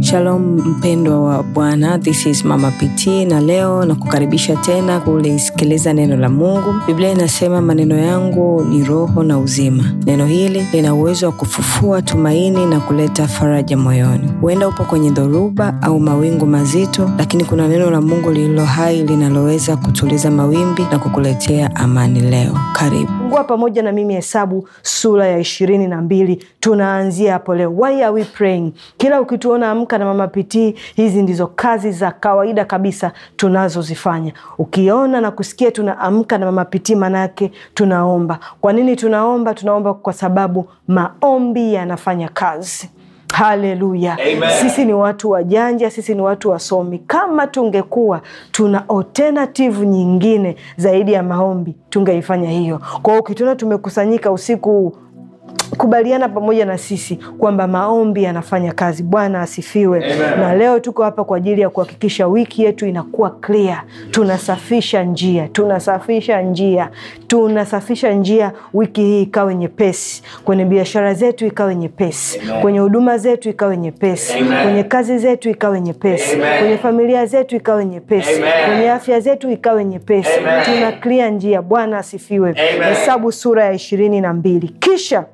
Shalom mpendwa wa Bwana, this is Mama PT na leo na kukaribisha tena kulisikiliza neno la Mungu. Biblia inasema maneno yangu ni roho na uzima. Neno hili lina uwezo wa kufufua tumaini na kuleta faraja moyoni. Huenda upo kwenye dhoruba au mawingu mazito, lakini kuna neno la Mungu lililo hai linaloweza kutuliza mawimbi na kukuletea amani leo. Karibu. Fungua pamoja na mimi Hesabu sura ya ishirini na mbili. Tunaanzia hapo leo. Why are we praying? Kila ukituona amka na mama pitii, hizi ndizo kazi za kawaida kabisa tunazozifanya. Ukiona na kusikia tunaamka na mama pitii, manake tunaomba. Kwa nini tunaomba? Tunaomba kwa sababu maombi yanafanya kazi. Haleluya! Sisi ni watu wajanja, sisi ni watu wasomi. Kama tungekuwa tuna alternative nyingine zaidi ya maombi, tungeifanya hiyo. Kwa hiyo ukituona tumekusanyika usiku huu kubaliana pamoja na sisi kwamba maombi yanafanya kazi. Bwana asifiwe. Amen. Na leo tuko hapa kwa ajili ya kuhakikisha wiki yetu inakuwa clear. Tunasafisha njia, tunasafisha njia, tunasafisha njia. Wiki hii ikawe nyepesi, kwenye biashara zetu ikawe nyepesi, kwenye huduma zetu ikawe nyepesi, kwenye kazi zetu ikawe nyepesi, kwenye familia zetu ikawe nyepesi, kwenye afya zetu ikawe nyepesi. Tuna clear njia. Bwana asifiwe. Hesabu sura ya ishirini na mbili. Kisha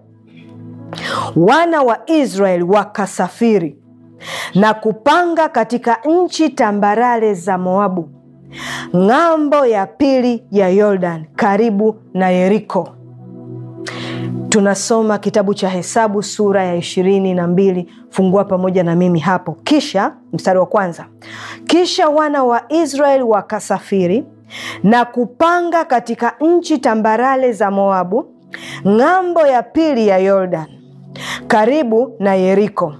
wana wa Israeli wakasafiri na kupanga katika nchi tambarare za Moabu, ng'ambo ya pili ya Yordan, karibu na Yeriko. Tunasoma kitabu cha Hesabu sura ya ishirini na mbili. Fungua pamoja na mimi hapo. Kisha mstari wa kwanza, kisha wana wa Israeli wakasafiri na kupanga katika nchi tambarare za Moabu, ng'ambo ya pili ya Yordan karibu na Yeriko.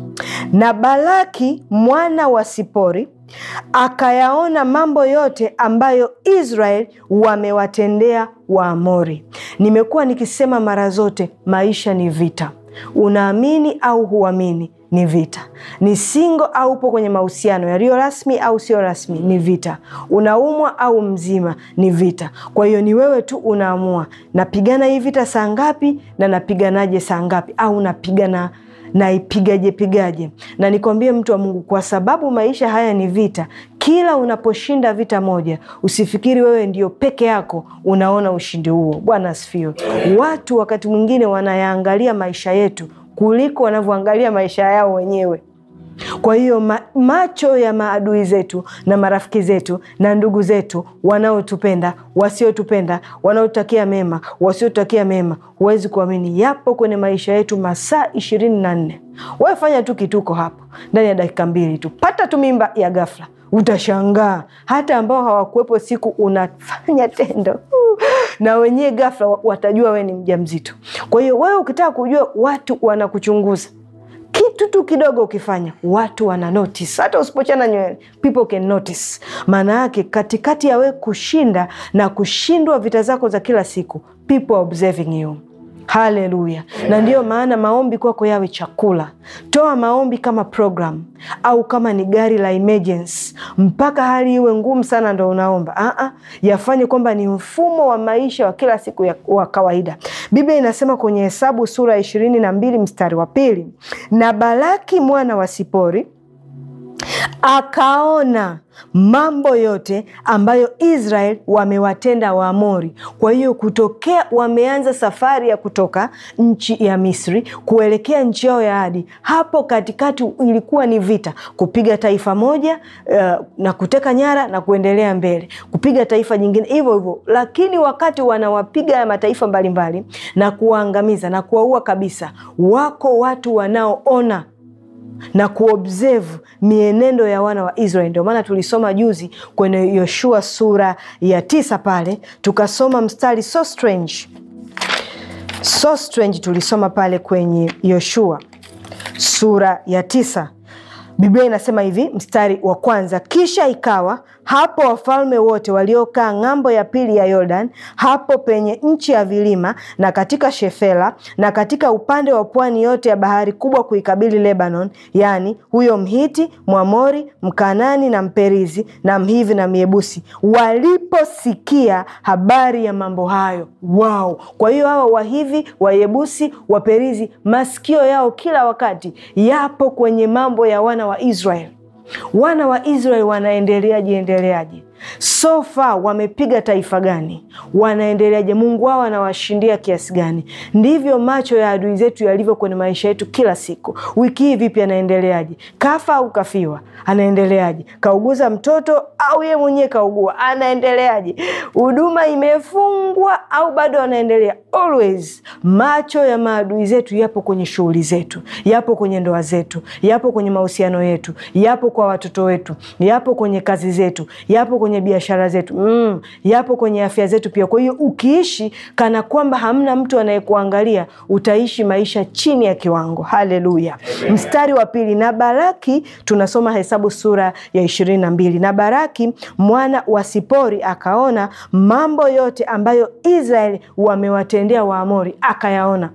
Na Balaki mwana wa Sipori akayaona mambo yote ambayo Israeli wamewatendea Waamori. Nimekuwa nikisema mara zote, maisha ni vita. Unaamini au huamini, ni vita. Ni singo au upo kwenye mahusiano yaliyo rasmi au sio rasmi, ni vita. Unaumwa au mzima, ni vita. Kwa hiyo ni wewe tu unaamua, napigana hii vita saa ngapi na napiganaje saa ngapi, au napigana naipigaje pigaje. Na nikwambie mtu wa Mungu, kwa sababu maisha haya ni vita. Kila unaposhinda vita moja, usifikiri wewe ndio peke yako unaona ushindi huo. Bwana asifiwe. Watu wakati mwingine wanayaangalia maisha yetu kuliko wanavyoangalia maisha yao wenyewe. Kwa hiyo ma, macho ya maadui zetu na marafiki zetu na ndugu zetu wanaotupenda, wasiotupenda, wanaotutakia mema, wasiotutakia mema, huwezi kuamini, yapo kwenye maisha yetu masaa ishirini na nne. Wewe fanya tu kituko hapo, ndani ya dakika mbili tu pata tu mimba ya ghafla, utashangaa hata ambao hawakuwepo siku unafanya tendo na wenyewe ghafla watajua wewe ni mjamzito. Kwa hiyo wewe ukitaka kujua watu wanakuchunguza kitu tu kidogo ukifanya, watu wana notice. Hata usipochana nywele, people can notice. Maana yake katikati ya wewe kushinda na kushindwa vita zako za kila siku, people are observing you. Haleluya! Na ndiyo maana maombi kwako yawe chakula. Toa maombi kama program au kama ni gari la emergency, mpaka hali iwe ngumu sana ndo unaomba. Aa, yafanye kwamba ni mfumo wa maisha wa kila siku ya, wa kawaida. Biblia inasema kwenye Hesabu sura ya ishirini na mbili mstari wa pili, na Balaki mwana wa Sipori akaona mambo yote ambayo Israel wamewatenda Waamori. Kwa hiyo kutokea wameanza safari ya kutoka nchi ya Misri kuelekea nchi yao ya ahadi, hapo katikati ilikuwa ni vita, kupiga taifa moja uh, na kuteka nyara na kuendelea mbele, kupiga taifa jingine hivyo hivyo. Lakini wakati wanawapiga mataifa mbalimbali na kuwaangamiza na kuwaua kabisa, wako watu wanaoona na kuobserve mienendo ya wana wa Israeli. Ndio maana tulisoma juzi kwenye Yoshua sura ya tisa pale tukasoma mstari so strange, so strange. Tulisoma pale kwenye Yoshua sura ya tisa, Biblia inasema hivi, mstari wa kwanza: kisha ikawa hapo wafalme wote waliokaa ng'ambo ya pili ya Yordan, hapo penye nchi ya vilima, na katika Shefela, na katika upande wa pwani yote ya bahari kubwa kuikabili Lebanon, yaani huyo Mhiti, Mwamori, Mkanani na Mperizi na Mhivi na Myebusi, waliposikia habari ya mambo hayo. Wow! Kwa hiyo hawa Wahivi, Wayebusi, Waperizi, masikio yao kila wakati yapo kwenye mambo ya wana wa Israeli. Wana wa Israeli wanaendeleaje endeleaje? So far wamepiga taifa gani? Wanaendeleaje? Mungu wao anawashindia kiasi gani? Ndivyo macho ya adui zetu yalivyo kwenye maisha yetu kila siku. Wiki hii vipi, anaendeleaje? Kafa au kafiwa? Anaendeleaje? Kauguza mtoto au ye mwenyewe kaugua? Anaendeleaje? Huduma imefungwa au bado anaendelea? Always macho ya maadui zetu yapo kwenye shughuli zetu, yapo kwenye ndoa zetu, yapo kwenye mahusiano yetu, yapo kwa watoto wetu, yapo kwenye kazi zetu, yapo kwenye biashara zetu mm, yapo kwenye afya zetu pia. Kwa hiyo ukiishi kana kwamba hamna mtu anayekuangalia utaishi maisha chini ya kiwango. Haleluya! Mstari wa pili, na Baraki, tunasoma Hesabu sura ya ishirini na mbili. Na Baraki mwana wa Sipori akaona mambo yote ambayo Israeli wamewatendea Waamori, akayaona.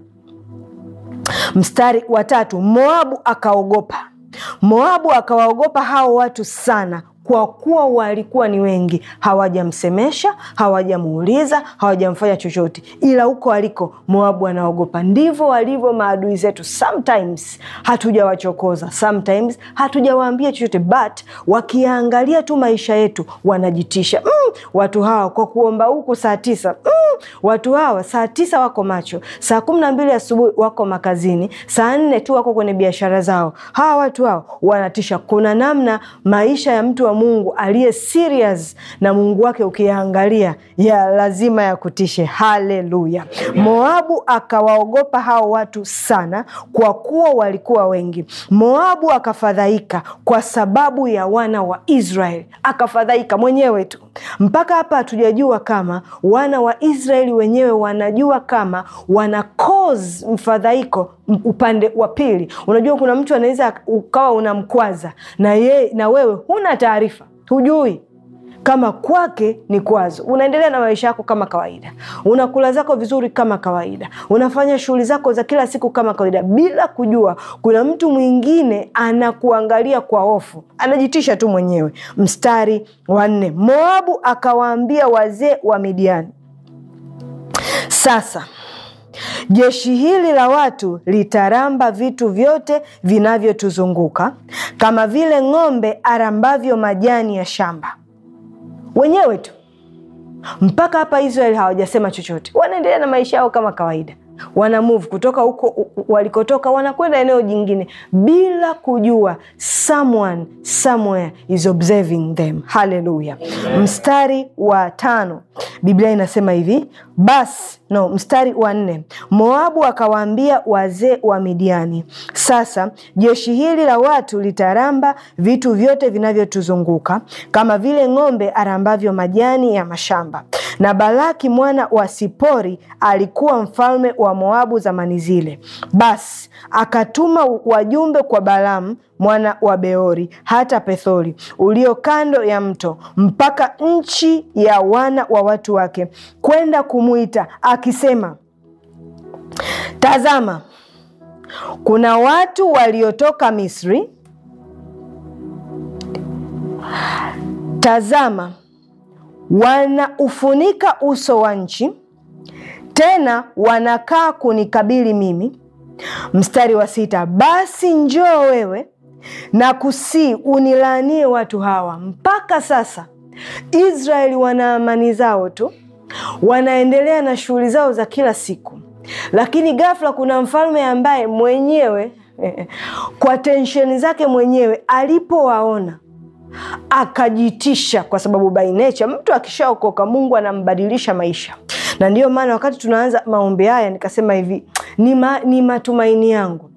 Mstari wa tatu, Moabu akaogopa. Moabu akawaogopa hao watu sana kwa kuwa walikuwa ni wengi, hawajamsemesha, hawajamuuliza, hawajamfanya chochote, ila huko aliko Moabu anaogopa. Ndivyo walivyo maadui zetu. Sometimes hatujawachokoza, sometimes hatujawaambia chochote, but wakiangalia tu maisha yetu wanajitisha. Mm, watu hawa kwa kuomba huku saa tisa mm, watu hawa saa tisa wako macho, saa kumi na mbili asubuhi wako makazini, saa nne tu wako kwenye biashara zao. Hawa watu hawa wanatisha. Kuna namna maisha ya mtu wa Mungu aliye serious na Mungu wake ukiyaangalia ya lazima ya kutishe. Haleluya! Moabu akawaogopa hao watu sana, kwa kuwa walikuwa wengi. Moabu akafadhaika kwa sababu ya wana wa Israeli, akafadhaika mwenyewe tu. Mpaka hapa hatujajua kama wana wa Israeli wenyewe wanajua kama wana cause mfadhaiko upande wa pili. Unajua, kuna mtu anaweza ukawa unamkwaza na ye, na wewe huna taarifa, hujui kama kwake ni kwazo. Unaendelea na maisha yako kama kawaida, unakula zako vizuri kama kawaida, unafanya shughuli zako za kila siku kama kawaida, bila kujua kuna mtu mwingine anakuangalia kwa hofu, anajitisha tu mwenyewe. Mstari wa nne, Moabu akawaambia wazee wa Midiani, sasa jeshi hili la watu litaramba vitu vyote vinavyotuzunguka kama vile ng'ombe arambavyo majani ya shamba. Wenyewe tu mpaka hapa Israeli hawajasema chochote, wanaendelea na maisha yao kama kawaida, wana move kutoka huko walikotoka, wanakwenda eneo jingine bila kujua someone somewhere is observing them. Haleluya! Mstari wa tano Biblia inasema hivi basi, no, mstari wa nne Moabu akawaambia wazee wa Midiani, sasa jeshi hili la watu litaramba vitu vyote vinavyotuzunguka kama vile ng'ombe arambavyo majani ya mashamba. Na Balaki mwana wa Sipori alikuwa mfalme wa Moabu zamani zile. Basi akatuma wajumbe kwa Balamu mwana wa Beori hata Pethori ulio kando ya mto mpaka nchi ya wana wa watu wake, kwenda kumwita akisema, tazama, kuna watu waliotoka Misri, tazama, wanaufunika uso wa nchi, tena wanakaa kunikabili mimi. Mstari wa sita, basi njoo wewe na kusii unilaanie watu hawa. Mpaka sasa Israeli wana amani zao tu, wanaendelea na shughuli zao za kila siku, lakini ghafla kuna mfalme ambaye mwenyewe kwa tensheni zake mwenyewe alipowaona akajitisha, kwa sababu by nature mtu akishaokoka Mungu anambadilisha maisha. Na ndiyo maana wakati tunaanza maombi haya nikasema hivi ni, ma, ni matumaini yangu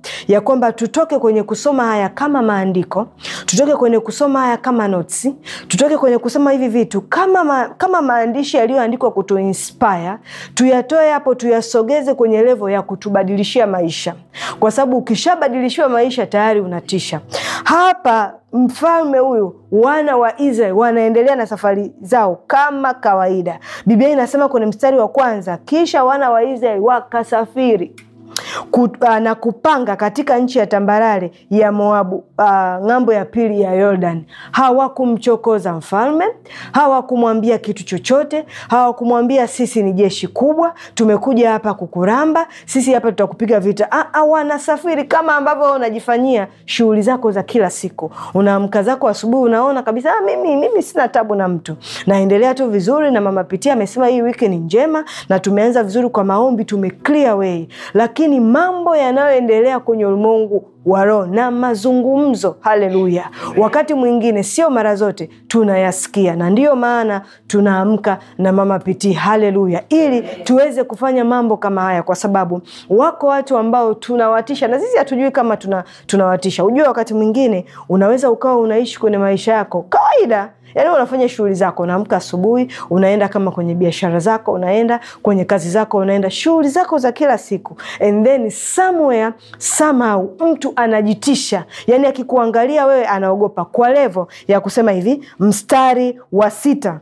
ya kwamba tutoke kwenye kusoma haya kama maandiko, tutoke kwenye kusoma haya kama notisi, tutoke kwenye kusoma hivi vitu kama, ma, kama maandishi yaliyoandikwa kutu inspire, tuyatoe hapo tuyasogeze kwenye levo ya kutubadilishia maisha, kwa sababu ukishabadilishiwa maisha tayari unatisha. Hapa mfalme huyu, wana wa Israeli wanaendelea na safari zao kama kawaida. Biblia inasema kwenye mstari wa kwanza, kisha wana wa Israeli wakasafiri na kupanga katika nchi ya tambarare ya Moabu, uh, ng'ambo ya pili ya Yordan. Hawakumchokoza mfalme, hawakumwambia kitu chochote, hawakumwambia sisi ni jeshi kubwa, tumekuja hapa kukuramba, sisi hapa tutakupiga vita. Ah, wanasafiri kama ambavyo unajifanyia shughuli zako za kila siku. Unaamka zako asubuhi, unaona kabisa ah, mimi, mimi sina tabu na mtu, naendelea tu vizuri, na mama Pitia amesema hii wiki ni njema na tumeanza vizuri kwa maombi, tume clear way, lakini mambo yanayoendelea kwenye ulimwengu wa roho na mazungumzo, haleluya, wakati mwingine, sio mara zote tunayasikia, na ndiyo maana tunaamka na mama Pitii, haleluya, ili tuweze kufanya mambo kama haya, kwa sababu wako watu ambao tunawatisha na sisi hatujui kama tuna, tunawatisha. Ujue wakati mwingine unaweza ukawa unaishi kwenye maisha yako kawaida Yaani unafanya shughuli zako, unaamka asubuhi, unaenda kama kwenye biashara zako, unaenda kwenye kazi zako, unaenda shughuli zako za kila siku, and then somewhere somehow mtu anajitisha, yaani akikuangalia wewe anaogopa, kwa levo ya kusema hivi, mstari wa sita,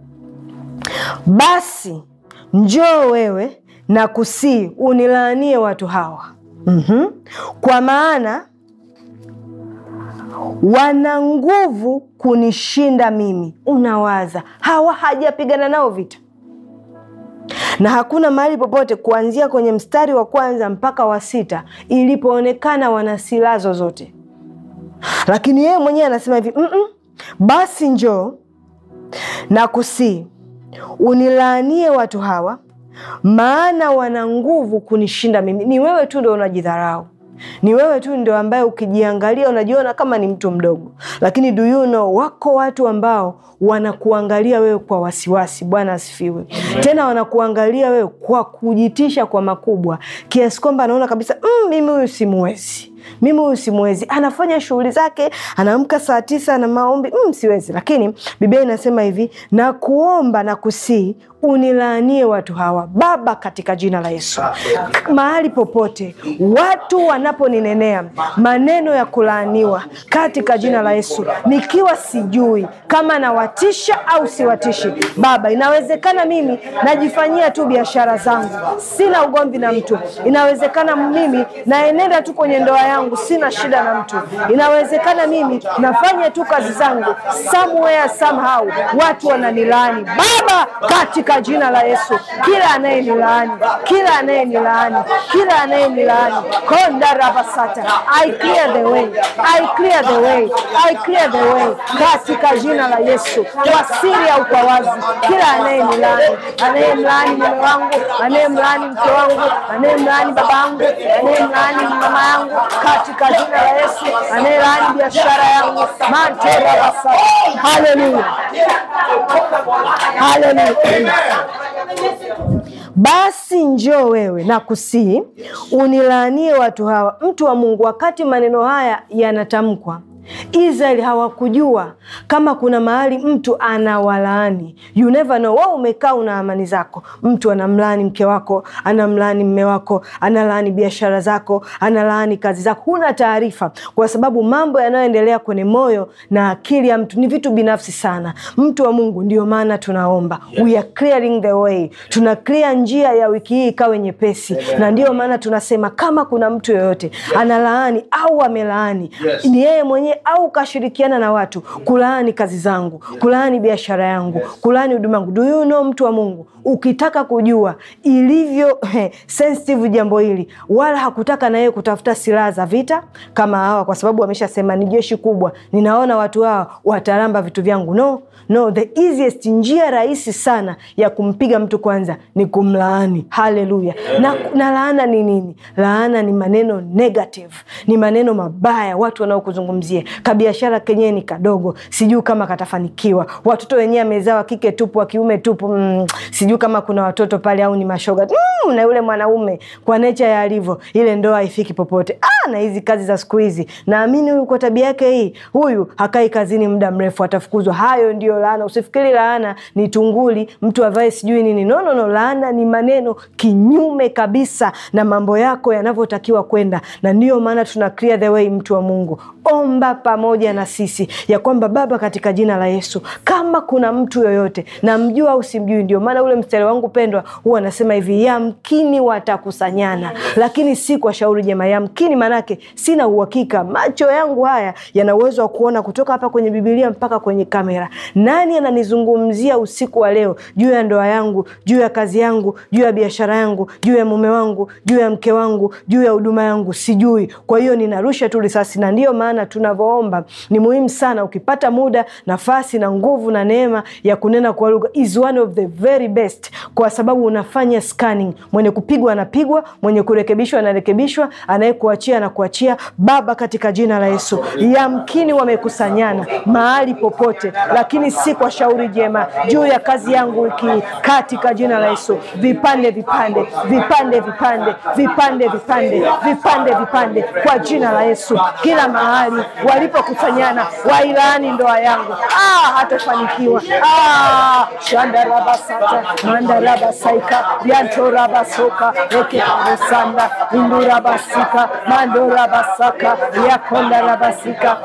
basi njoo wewe na kusii unilaanie watu hawa mm -hmm. kwa maana wana nguvu kunishinda mimi. Unawaza hawa hajapigana nao vita, na hakuna mahali popote kuanzia kwenye mstari wa kwanza mpaka wa sita ilipoonekana wana silaha zozote, lakini yeye mwenyewe anasema hivi mm -mm, basi njoo na kusii unilaanie watu hawa, maana wana nguvu kunishinda mimi. Ni wewe tu ndo unajidharau ni wewe tu ndio ambaye ukijiangalia unajiona kama ni mtu mdogo, lakini do you know, wako watu ambao wanakuangalia wewe kwa wasiwasi. Bwana asifiwe. Tena wanakuangalia wewe kwa kujitisha kwa makubwa, kiasi kwamba anaona kabisa mm, mimi huyu simuwezi mimi huyu simwezi. Anafanya shughuli zake, anaamka saa tisa na maombi mm, siwezi. Lakini Biblia inasema hivi, na kuomba na kusii unilaanie watu hawa Baba, katika jina la Yesu. Mahali popote watu wanaponinenea maneno ya kulaaniwa, katika jina la Yesu, nikiwa sijui kama nawatisha au siwatishi, Baba, inawezekana mimi najifanyia tu biashara zangu, sina ugomvi na mtu. Inawezekana mimi naenenda tu kwenye ndoa yangu, sina shida na mtu. Inawezekana mimi nafanya tu kazi zangu, somewhere somehow watu wananilaani, Baba, katika jina la Yesu, kila anayenilaani, kila anayenilaani, kila anayenilaani kondarabasata, I clear the way, I clear the way, I clear the way katika jina la Yesu, kwa siri au kwa wazi, kila anayenilaani, anayemlaani mume wangu, anayemlaani mke wangu, anayemlaani baba yangu, anayemlaani mama yangu, katika jina la Yesu, anayelaani biashara yangu, manterabasata. Haleluya, haleluya. Basi njoo wewe na kusii unilaanie watu hawa. Mtu wa Mungu, wakati maneno haya yanatamkwa Israeli hawakujua kama kuna mahali mtu anawalaani. You never know. Wewe umekaa una amani zako, mtu anamlaani mke wako, anamlaani mme wako, analaani biashara zako, analaani kazi zako, huna taarifa, kwa sababu mambo yanayoendelea kwenye moyo na akili ya mtu ni vitu binafsi sana. Mtu wa Mungu, ndio maana tunaomba yes. We are clearing the way, tuna clear njia ya wiki hii ikawe nyepesi Amen. Na ndiyo maana tunasema kama kuna mtu yoyote yes. analaani au amelaani yes. ni yeye mwenyewe au kashirikiana na watu kulaani kazi zangu, kulaani biashara yangu, kulaani huduma yangu. Do you know, mtu wa Mungu, ukitaka kujua ilivyo he, sensitive jambo hili, wala hakutaka na yeye kutafuta silaha za vita kama hawa, kwa sababu ameshasema ni jeshi kubwa, ninaona watu hawa wataramba vitu vyangu. No, no, the easiest, njia rahisi sana ya kumpiga mtu kwanza ni kumlaani. Haleluya! Na, na laana ni nini? Laana ni maneno negative, ni maneno mabaya, watu wanaokuzungumzia kabiashara kenyewe ni kadogo, sijui kama katafanikiwa. Watoto wenyewe amezaa wa kike tupu, wa kiume tupu, mm, sijui kama kuna watoto pale au ni mashoga mm, na yule mwanaume kwa necha ya alivyo, ile ndoa haifiki popote. Ah, na hizi kazi za siku hizi, naamini huyu kwa tabia yake hii, huyu hakai kazini muda mrefu, atafukuzwa. Hayo ndio laana. Usifikiri laana ni tunguli, mtu avae sijui nini. No, no, no. Laana ni maneno kinyume kabisa na mambo yako yanavyotakiwa kwenda, na ndiyo maana tuna clear the way. Mtu wa Mungu, omba pamoja na sisi ya kwamba Baba, katika jina la Yesu, kama kuna mtu yoyote namjua au simjui, ndio maana ule mstari wangu pendwa huwa anasema hivi, yamkini watakusanyana, lakini si kwa shauri jema. Yamkini manake sina uhakika, macho yangu haya yana uwezo wa kuona kutoka hapa kwenye Bibilia mpaka kwenye kamera. Nani ananizungumzia usiku wa leo juu ya ndoa yangu, juu ya kazi yangu, juu ya biashara yangu, juu ya mume wangu, juu ya mke wangu, juu ya huduma yangu? Sijui. Kwa hiyo ninarusha tu risasi, na ndiyo maana tunavyoomba ni muhimu sana. Ukipata muda, nafasi na nguvu na neema ya kunena kwa lugha is one of the very best, kwa sababu unafanya scanning. Mwenye kupigwa anapigwa, mwenye kurekebishwa anarekebishwa, anayekuachia anakuachia. Baba, katika jina la Yesu, yamkini wamekusanyana mahali popote, lakini si kwa shauri jema juu ya kazi yangu wiki hii, katika jina la Yesu, vipande vipande vipande vipande vipande vipande vipande vipande, kwa jina la Yesu, kila mahali walipokusanyana wailaani ndoa yangu, ah, hatafanikiwa. Ah, shandarabasata mandarabasaika yantorabasoka ekekarosanda indurabasika mandorabasaka yakondarabasika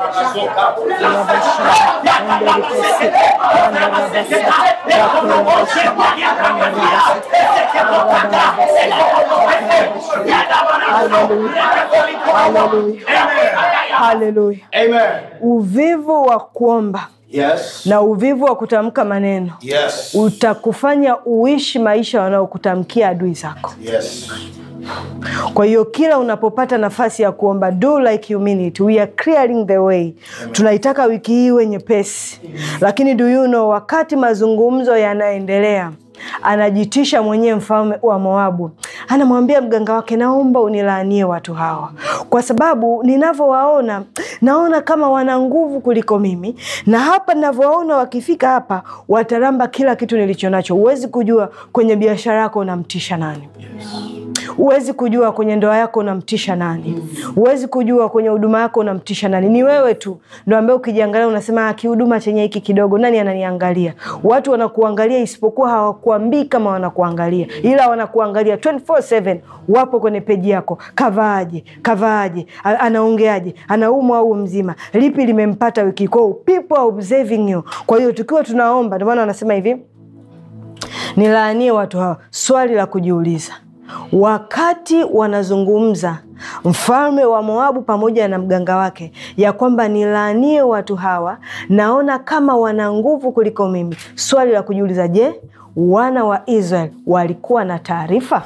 Haleluya, uvivu wa kuomba Yes. na uvivu wa kutamka maneno Yes. utakufanya uishi maisha wanaokutamkia adui zako. Yes. Kwa hiyo kila unapopata nafasi ya kuomba, do like you mean it. We are clearing the way. Tunaitaka wiki hii iwe nyepesi, lakini do you know, wakati mazungumzo yanaendelea anajitisha mwenyewe mfalme wa Moabu, anamwambia mganga wake, naomba unilaanie watu hawa, kwa sababu ninavyowaona naona kama wana nguvu kuliko mimi, na hapa ninavyowaona wakifika hapa wataramba kila kitu nilicho nacho. Huwezi kujua kwenye biashara yako unamtisha nani huwezi kujua kwenye ndoa yako unamtisha nani. Huwezi kujua kwenye huduma yako unamtisha nani. Ni wewe tu ndo ambaye ukijiangalia unasema "Ah, kihuduma chenye hiki kidogo, nani ananiangalia? Watu wanakuangalia, isipokuwa hawakuambii kama wanakuangalia, ila wanakuangalia 24/7 wapo kwenye peji yako. Kavaaje? Kavaaje? A- anaongeaje? anaumwa au mzima? Lipi limempata wiki kwao? People are observing you. Kwa hiyo tukiwa tunaomba, ndio maana wanasema hivi nilaanie watu hawa. Swali la kujiuliza, wakati wanazungumza mfalme wa Moabu pamoja na mganga wake ya kwamba nilaanie watu hawa, naona kama wana nguvu kuliko mimi. Swali la kujiuliza, je, wana wa Israel walikuwa na taarifa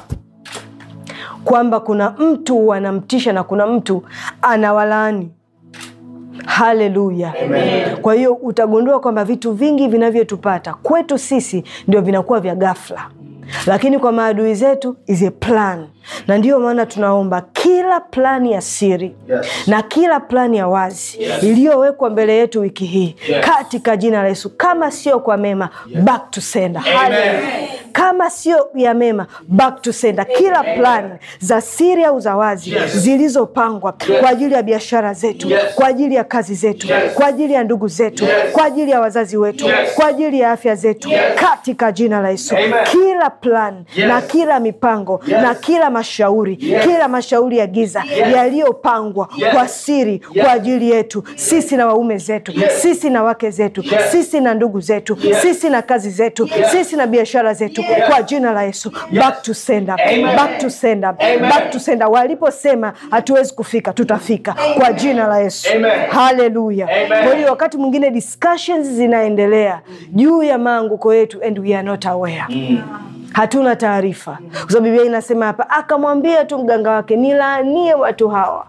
kwamba kuna mtu wanamtisha na kuna mtu anawalaani? Haleluya! Kwa hiyo utagundua kwamba vitu vingi vinavyotupata kwetu sisi ndio vinakuwa vya ghafla, lakini kwa maadui zetu is a plan, na ndiyo maana tunaomba kila plani ya siri Yes. na kila plani ya wazi iliyowekwa mbele yetu wiki hii Yes. katika jina la Yesu, kama sio kwa mema, back to sender. Haleluya. Kama sio ya mema, back to sender. Kila plan za siri au za wazi zilizopangwa kwa ajili ya biashara zetu, Yes. kwa ajili ya kazi zetu, Yes. kwa ajili ya ndugu zetu, Yes. kwa ajili ya wazazi wetu, Yes. kwa ajili ya afya zetu, Yes. katika jina la Yesu, Amen. kila plan Yes. na kila mipango Yes. na kila mashauri, Yes. kila mashauri ya giza Yes. yaliyopangwa Yes. kwa siri Yes. kwa ajili yetu sisi na waume zetu, Yes. sisi na wake zetu, Yes. sisi na ndugu zetu, Yes. sisi na kazi zetu, Yes. sisi na biashara zetu, kwa jina la Yesu, back to sender, Amen. back to sender, Amen. back to sender. Waliposema hatuwezi kufika, tutafika kwa jina la Yesu. Amen. Haleluya. Amen. Kwa hiyo wakati mwingine discussions zinaendelea juu ya maanguko yetu and we are not aware hatuna taarifa, kwa sababu Biblia inasema hapa, akamwambia tu mganga wake, nilaanie watu hawa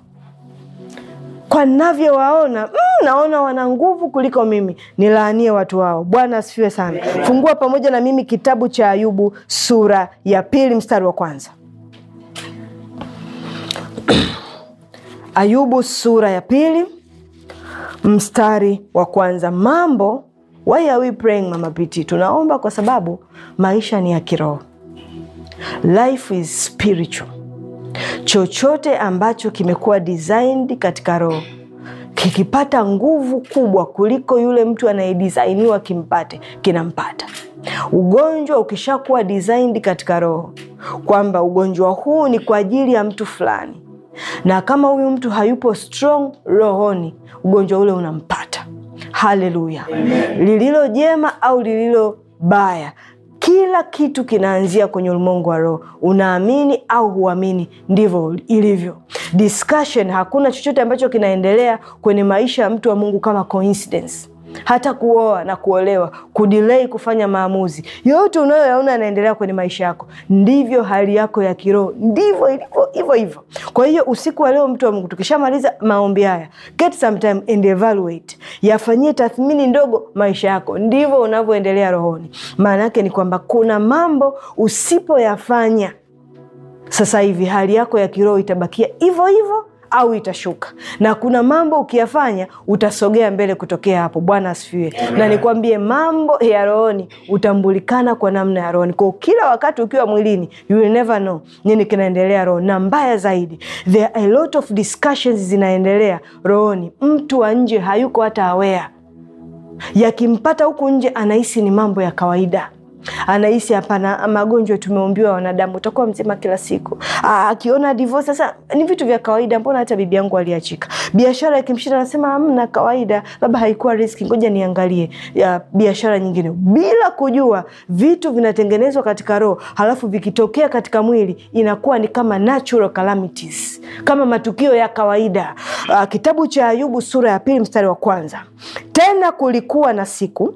kwa navyowaona mm, naona wana nguvu kuliko mimi, nilaanie watu hao. Bwana asifiwe sana. Fungua pamoja na mimi kitabu cha Ayubu sura ya pili mstari wa kwanza. Ayubu sura ya pili mstari wa kwanza. Mambo, why are we praying, Mama Piti? Tunaomba kwa sababu maisha ni ya kiroho, life is spiritual. chochote ambacho kimekuwa designed katika roho kikipata nguvu kubwa kuliko yule mtu anayedisainiwa kimpate, kinampata. Ugonjwa ukishakuwa designed katika roho kwamba ugonjwa huu ni kwa ajili ya mtu fulani, na kama huyu mtu hayupo strong rohoni, ugonjwa ule unampata. Haleluya! lililo jema au lililo baya kila kitu kinaanzia kwenye ulimwengu wa roho. Unaamini au huamini, ndivyo ilivyo. Discussion, hakuna chochote ambacho kinaendelea kwenye maisha ya mtu wa Mungu kama coincidence. Hata kuoa na kuolewa, kudelay kufanya maamuzi, yote unayoyaona yanaendelea kwenye maisha yako, ndivyo hali yako ya kiroho, ndivyo ilivyo hivyo hivyo. Kwa hiyo usiku wa leo, mtu wa Mungu, tukishamaliza maombi haya, get some time and evaluate, yafanyie tathmini ndogo maisha yako, ndivyo unavyoendelea rohoni. Maana yake ni kwamba kuna mambo usipoyafanya sasa hivi, hali yako ya kiroho itabakia hivyo hivyo au itashuka, na kuna mambo ukiyafanya utasogea mbele kutokea hapo. Bwana asifiwe. Na nikwambie mambo ya rohoni utambulikana kwa namna ya rohoni. Kwa kila wakati ukiwa mwilini, you will never know nini kinaendelea rohoni, na mbaya zaidi, there are a lot of discussions zinaendelea rohoni. Mtu wa nje hayuko hata aware, yakimpata huku nje anahisi ni mambo ya kawaida anahisi hapana, magonjwa tumeumbiwa wanadamu, utakuwa mzima kila siku. Akiona divorce sasa ni vitu vya kawaida, mbona hata bibi yangu aliachika. Biashara ikimshinda anasema amna, kawaida, labda haikuwa riski, ngoja niangalie biashara nyingine, bila kujua vitu vinatengenezwa katika roho, halafu vikitokea katika mwili inakuwa ni kama natural calamities, kama matukio ya kawaida. Aa, kitabu cha Ayubu sura ya pili mstari wa kwanza tena kulikuwa na siku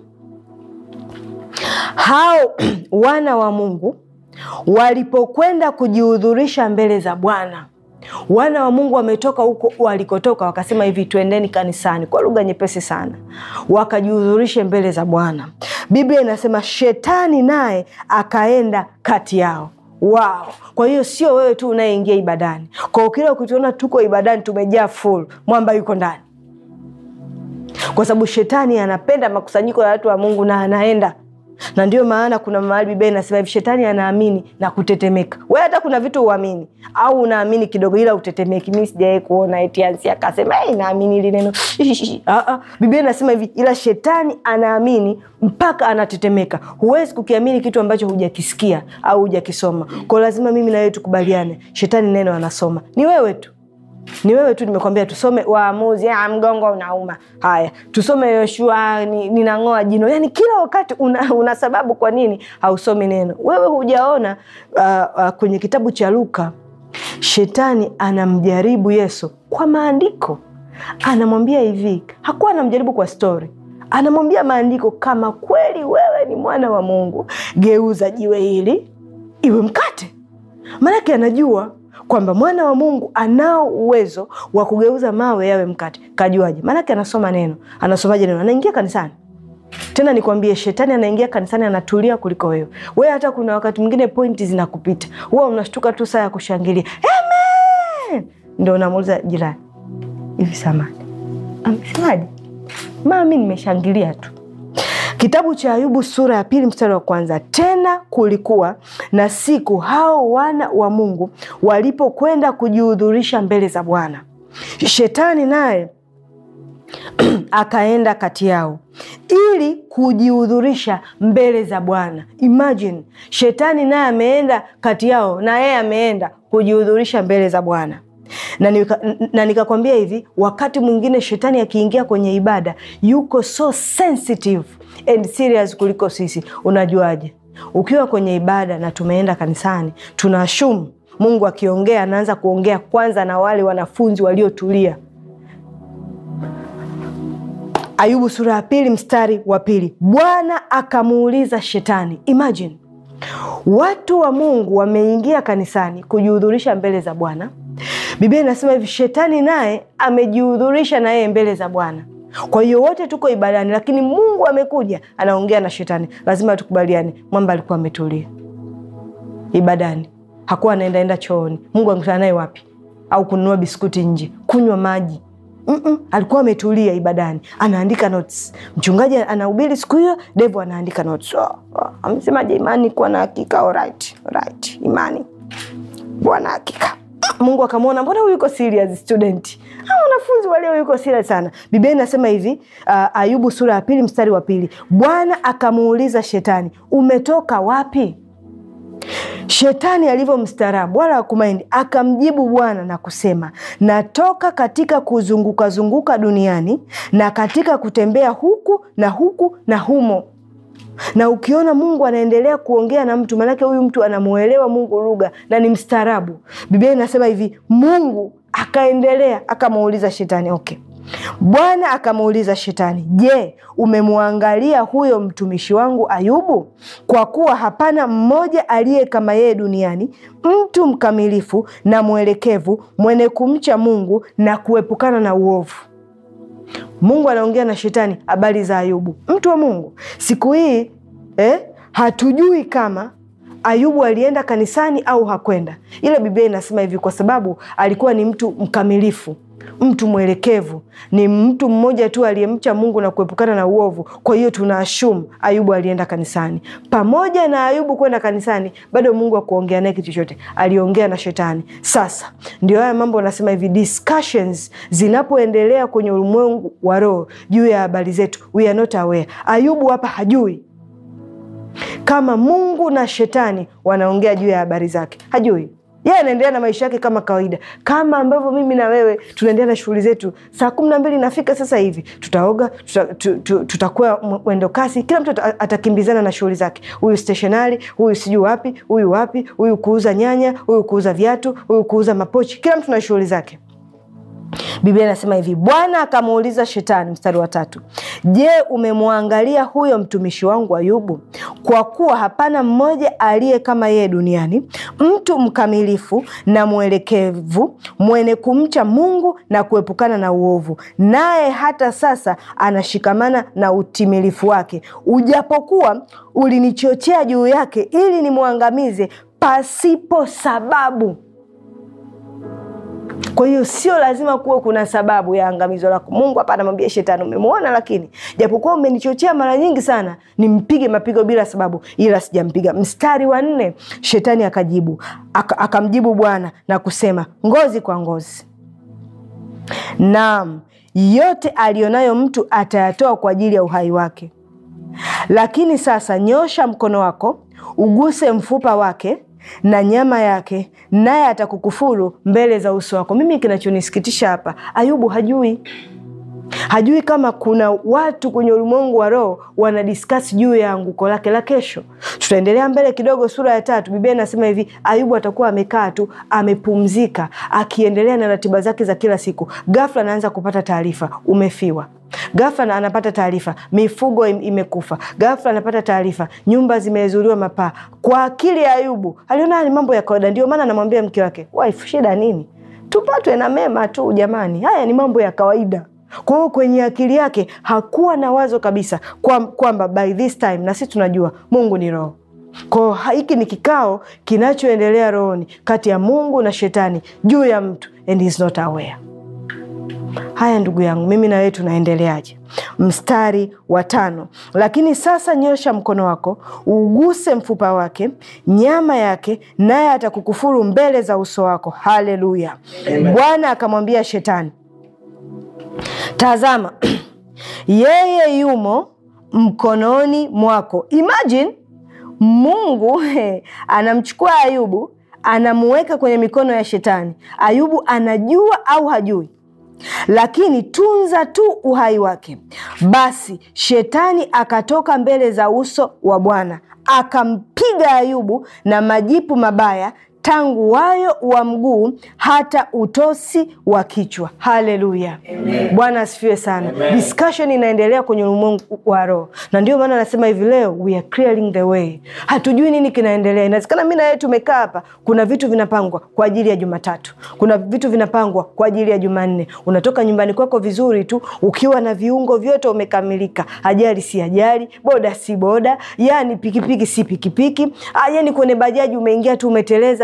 hao wana wa Mungu walipokwenda kujihudhurisha mbele za Bwana. Wana wa Mungu wametoka huko walikotoka, wakasema hivi, twendeni kanisani, kwa lugha nyepesi sana, wakajihudhurishe mbele za Bwana. Biblia inasema shetani naye akaenda kati yao. Wow. Kwa hiyo sio wewe tu unayeingia ibadani. Kwa kila ukituona tuko ibadani tumejaa full, mwamba yuko ndani, kwa sababu shetani anapenda makusanyiko ya watu wa Mungu na anaenda na ndio maana kuna mahali Biblia inasema hivi, shetani anaamini na kutetemeka. We hata kuna vitu uamini au unaamini kidogo, ila utetemeki. Mi sijawahi kuona eti Ansi akasema hey, naamini hili neno Biblia inasema hivi, ila shetani anaamini mpaka anatetemeka. Huwezi kukiamini kitu ambacho hujakisikia au hujakisoma. Kwa lazima mimi na wewe tukubaliane, shetani neno anasoma, ni wewe tu ni wewe tu. Nimekwambia tusome Waamuzi, mgongo unauma. Haya, tusome Yoshua, ninang'oa jino. Yani kila wakati una, una sababu kwa nini hausomi neno. Wewe hujaona uh, uh, kwenye kitabu cha Luka shetani anamjaribu Yesu kwa maandiko, anamwambia hivi, hakuwa anamjaribu kwa stori, anamwambia maandiko, kama kweli wewe ni mwana wa Mungu, geuza jiwe hili iwe mkate. Maanake anajua kwamba mwana wa Mungu anao uwezo wa kugeuza mawe yawe mkate. Kajuaje? Maanake anasoma neno. Anasomaje neno? Anaingia kanisani. Tena nikwambie, shetani anaingia kanisani anatulia kuliko wewe. Wewe hata kuna wakati mwingine pointi zinakupita, huwa unashtuka tu saa ya kushangilia amen, ndo unamuuliza jirani, hivi samani amesemaje? Maa mi nimeshangilia tu. Kitabu cha Ayubu sura ya pili mstari wa kwanza tena kulikuwa na siku hao wana wa Mungu walipokwenda kujihudhurisha mbele za Bwana, shetani naye akaenda kati yao ili kujihudhurisha mbele za Bwana. Imagine, shetani naye ameenda kati yao na yeye ameenda kujihudhurisha mbele za Bwana na nika, na nikakwambia hivi, wakati mwingine shetani akiingia kwenye ibada yuko so sensitive and serious kuliko sisi. Unajuaje? Ukiwa kwenye ibada na tumeenda kanisani, tunaashumu Mungu akiongea anaanza kuongea kwanza na wale wanafunzi waliotulia. Ayubu sura ya pili mstari wa pili Bwana akamuuliza shetani. Imagine, watu wa Mungu wameingia kanisani kujihudhurisha mbele za Bwana. Biblia inasema hivi, shetani naye amejihudhurisha na yeye mbele za Bwana. Kwa hiyo wote tuko ibadani, lakini Mungu amekuja anaongea na shetani. Lazima tukubaliane, mwamba alikuwa ametulia ibadani, hakuwa anaendaenda chooni. Mungu angekutana naye wapi? Au kununua biskuti nje, kunywa maji Mm -mm, alikuwa ametulia ibadani, anaandika notes. Mchungaji anahubiri siku hiyo, Devo anaandika notes. Oh, oh, amesemaje? Imani kuwa na hakika. Alright, alright, imani kuwa na hakika Mungu akamwona, mbona huyu yuko serious student? Ah, wanafunzi walio yuko serious sana. Biblia inasema hivi uh, Ayubu sura ya pili mstari wa pili, Bwana akamuuliza Shetani, umetoka wapi? Shetani alivyo mstaarabu wala hakumaindi, akamjibu Bwana na kusema, natoka katika kuzunguka zunguka duniani na katika kutembea huku na huku na humo. Na ukiona Mungu anaendelea kuongea na mtu, maanake huyu mtu anamuelewa Mungu lugha na ni mstaarabu. Biblia inasema hivi, Mungu akaendelea akamuuliza Shetani, okay Bwana akamuuliza Shetani, je, umemwangalia huyo mtumishi wangu Ayubu? Kwa kuwa hapana mmoja aliye kama yeye duniani, mtu mkamilifu na mwelekevu, mwenye kumcha Mungu na kuepukana na uovu. Mungu anaongea na Shetani habari za Ayubu, mtu wa Mungu. Siku hii eh, hatujui kama Ayubu alienda kanisani au hakwenda, ila Biblia inasema hivi, kwa sababu alikuwa ni mtu mkamilifu mtu mwelekevu, ni mtu mmoja tu aliyemcha Mungu na kuepukana na uovu. Kwa hiyo tuna ashumu Ayubu alienda kanisani. Pamoja na Ayubu kwenda kanisani, bado Mungu akuongea naye kitu chochote, aliongea na Shetani. Sasa ndio haya mambo anasema hivi, discussions zinapoendelea kwenye ulimwengu wa roho juu ya habari zetu, we are not aware. Ayubu hapa hajui kama Mungu na Shetani wanaongea juu ya habari zake, hajui yeye anaendelea na maisha yake kama kawaida, kama ambavyo mimi na wewe tunaendelea na shughuli zetu. Saa kumi na mbili inafika sasa hivi, tutaoga, tutakuwa tuta mwendo kasi, kila mtu atakimbizana na shughuli zake, huyu stationari, huyu sijui wapi, huyu wapi, huyu kuuza nyanya, huyu kuuza viatu, huyu kuuza mapochi, kila mtu na shughuli zake. Biblia inasema hivi, Bwana akamuuliza Shetani, mstari wa tatu, je, umemwangalia huyo mtumishi wangu Ayubu? Kwa kuwa hapana mmoja aliye kama yeye duniani, mtu mkamilifu na mwelekevu, mwenye kumcha Mungu na kuepukana na uovu, naye hata sasa anashikamana na utimilifu wake, ujapokuwa ulinichochea juu yake ili nimwangamize pasipo sababu. Kwa hiyo sio lazima kuwe kuna sababu ya angamizo lako. Mungu hapa anamwambia Shetani, umemwona, lakini japokuwa umenichochea mara nyingi sana nimpige mapigo bila sababu, ila sijampiga. Mstari wa nne, Shetani akajibu akamjibu Bwana na kusema, ngozi kwa ngozi, naam, yote aliyonayo mtu atayatoa kwa ajili ya uhai wake. Lakini sasa nyosha mkono wako uguse mfupa wake na nyama yake, naye atakukufuru mbele za uso wako. Mimi kinachonisikitisha hapa, Ayubu hajui hajui kama kuna watu kwenye ulimwengu wa roho wanadiskasi juu ya anguko lake la kesho. Tutaendelea mbele kidogo, sura ya tatu, Biblia inasema hivi, Ayubu atakuwa amekaa tu amepumzika, akiendelea na ratiba zake za kila siku. Ghafla anaanza kupata taarifa, umefiwa Ghafla anapata taarifa mifugo imekufa. Ghafla anapata taarifa nyumba zimezuliwa mapaa. Kwa akili ya Ayubu aliona ni mambo ya kawaida, ndio maana anamwambia mke wake, wife, shida nini? Tupatwe na mema tu jamani, haya ni mambo ya kawaida. Kwa hiyo kwenye akili yake hakuwa na wazo kabisa kwamba by this time, na sisi tunajua Mungu ni roho. Kwa hiyo hiki ni kikao kinachoendelea rohoni kati ya Mungu na Shetani juu ya mtu and he is not aware. Haya ndugu yangu, mimi na wewe tunaendeleaje? Mstari wa tano, lakini sasa nyosha mkono wako uguse mfupa wake, nyama yake, naye atakukufuru mbele za uso wako. Haleluya! Bwana akamwambia Shetani, tazama yeye yumo mkononi mwako. Imagine Mungu anamchukua Ayubu anamuweka kwenye mikono ya Shetani. Ayubu anajua au hajui? Lakini tunza tu uhai wake. Basi Shetani akatoka mbele za uso wa Bwana akampiga Ayubu na majipu mabaya tangu wayo wa mguu hata utosi wa kichwa. Haleluya, Bwana asifiwe sana. Amen. Discussion inaendelea kwenye ulimwengu wa roho, na ndio maana anasema hivi leo we are clearing the way. Hatujui nini kinaendelea. Inawezekana mi na wewe tumekaa hapa, kuna vitu vinapangwa kwa ajili ya Jumatatu, kuna vitu vinapangwa kwa ajili ya Jumanne. Unatoka nyumbani kwako vizuri tu ukiwa na viungo vyote umekamilika, ajali si ajali, boda si boda, yani pikipiki si pikipiki, yani kwenye bajaji umeingia tu umeteleza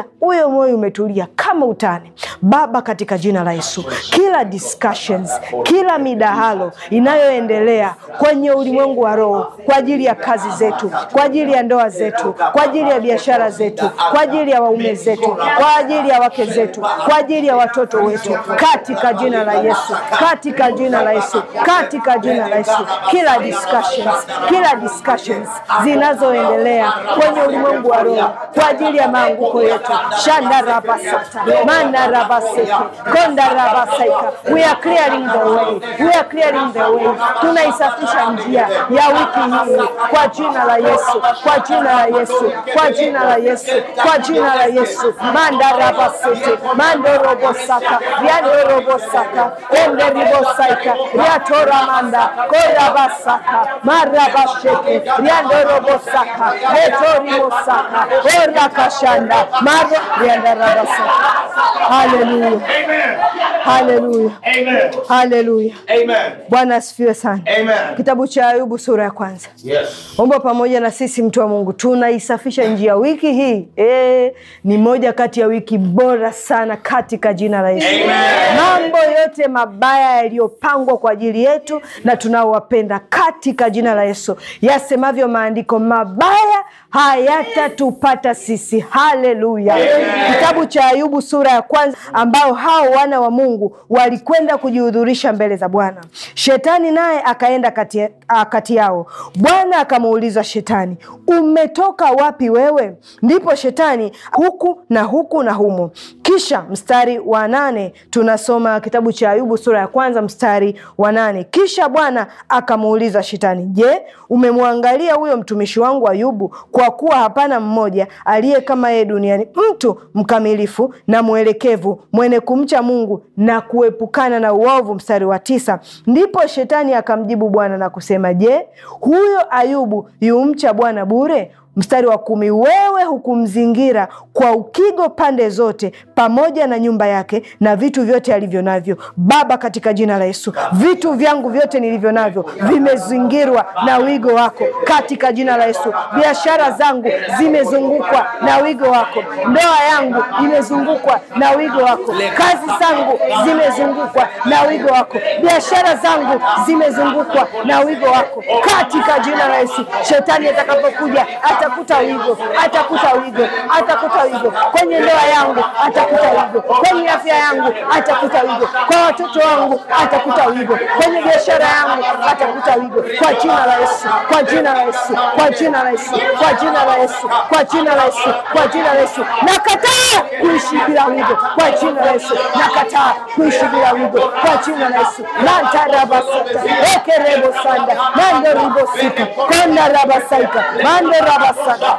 huyo moyo umetulia kama utani. Baba, katika jina la Yesu, kila discussions, kila midahalo inayoendelea kwenye ulimwengu wa roho kwa ajili ya kazi zetu, kwa ajili ya ndoa zetu, kwa ajili ya biashara zetu, kwa ajili ya waume zetu, kwa ajili ya wake zetu, kwa ajili ya watoto wetu, katika jina la Yesu, katika jina la Yesu, katika jina la Yesu, kila discussions, kila discussions zinazoendelea kwenye ulimwengu wa roho kwa ajili ya maanguko yetu, shanda rabasata manda rabaseke konda rabasaika, we are clearing the way, we are clearing the way, tunaisafisha njia ya wiki hii kwa jina la Yesu, kwa jina la Yesu, kwa jina la Yesu, kwa jina la Yesu, manda rabasete mando robosaka riando robosaka ende ribosaika riatora manda korabasaka marabasheke riando robosaka etorimosaka orakashanda maro rianda rabasaka. Haleluya, Amen. haleluya, Amen. haleluya. Amen. Bwana asifiwe sana. Amen. Kitabu cha Ayubu sura ya kwanza. Yes. Omba pamoja na sisi, mtu wa Mungu, tunaisafisha njia wiki hii. E, ni moja kati ya wiki bora sana katika jina la Yesu. Mambo yote mabaya yaliyopangwa kwa ajili yetu na tunaowapenda katika jina la Yesu, yasemavyo maandiko, mabaya hayatatupata sisi. Haleluya! Kitabu cha Ayubu sura ya kwanza, ambao hao wana wa Mungu walikwenda kujihudhurisha mbele za Bwana. Shetani naye akaenda kati, a, kati yao. Bwana akamuuliza Shetani, umetoka wapi wewe? Ndipo Shetani huku na huku na humo. Kisha mstari wa nane tunasoma kitabu cha Ayubu sura ya kwanza mstari wa nane kisha Bwana akamuuliza Shetani, je, umemwangalia huyo mtumishi wangu Ayubu? Kwa kuwa hapana mmoja aliye kama yeye duniani, mtu mkamilifu na mwelekevu, mwenye kumcha Mungu na kuepukana na uovu. Mstari wa tisa ndipo Shetani akamjibu Bwana na kusema, je, huyo Ayubu yumcha Bwana bure? Mstari wa kumi wewe hukumzingira kwa ukigo pande zote, pamoja na nyumba yake na vitu vyote alivyo navyo. Baba, katika jina la Yesu, vitu vyangu vyote nilivyo navyo vimezingirwa na wigo wako, katika jina la Yesu. Biashara zangu zimezungukwa na wigo wako, ndoa yangu imezungukwa na wigo wako, kazi zangu zimezungukwa na wigo wako, biashara zangu zimezungukwa na wigo wako, katika jina la Yesu. Shetani atakapokuja atakuta wigo, atakuta wigo, atakuta wigo kwenye ndoa yangu, atakuta wigo kwenye afya yangu, atakuta wigo kwa watoto wangu, atakuta wigo kwenye biashara yangu, atakuta wigo kwa jina la Yesu, kwa jina la Yesu, kwa jina la Yesu, kwa jina la Yesu, kwa jina la Yesu, kwa jina la Yesu. Nakataa kuishi bila wigo kwa jina la Yesu, nakataa kuishi bila wigo kwa jina la Yesu. mantarabasata ekerebo sanda mando ribosika kanda rabasaika mando rabasaka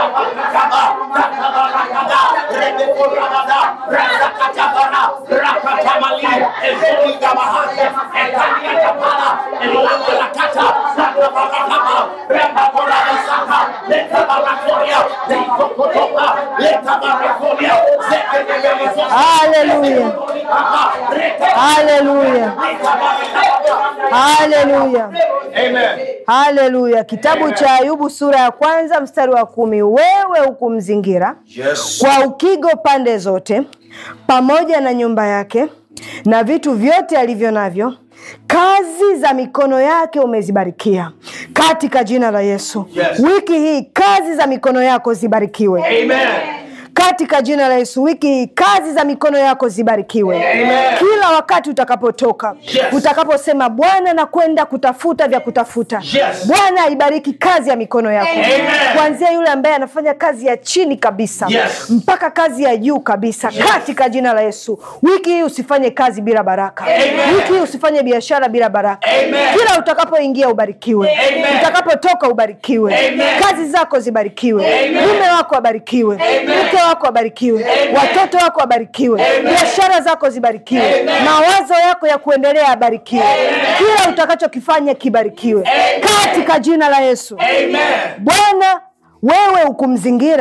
Haleluya, haleluya, haleluya. Amen. Haleluya. Kitabu cha Ayubu sura ya kwanza mstari wa kumi wewe hukumzingira Yes. kwa ukigo pande zote, pamoja na nyumba yake na vitu vyote alivyo navyo, kazi za mikono yake umezibarikia katika jina la Yesu. Yes. Wiki hii kazi za mikono yako zibarikiwe Amen. katika jina la Yesu. Wiki hii kazi za mikono yako zibarikiwe Amen. kila wakati utakapotoka, Yes. utakaposema Bwana nakwenda kutafuta vya kutafuta. Yes. Bwana aibariki kazi ya mikono yako, Amen. kuanzia yule ambaye anafanya kazi ya chini kabisa Yes. mpaka kazi ya juu kabisa, katika jina la Yesu. Wiki hii usifanye kazi bila baraka. Amen. Wiki hii usifanye biashara bila baraka. Amen. Kila utakapoingia ubarikiwe, Amen. utakapotoka ubarikiwe, Amen. kazi zako zibarikiwe, Amen. mume wako abarikiwe, Amen. mke wako abarikiwe, Amen. watoto wako abarikiwe, Amen. biashara zako zibarikiwe, Amen. mawazo yako ya kuendelea abarikiwe, kila utakachokifanya kibarikiwe Amen. katika jina la Yesu. Amen. Bwana, wewe hukumzingira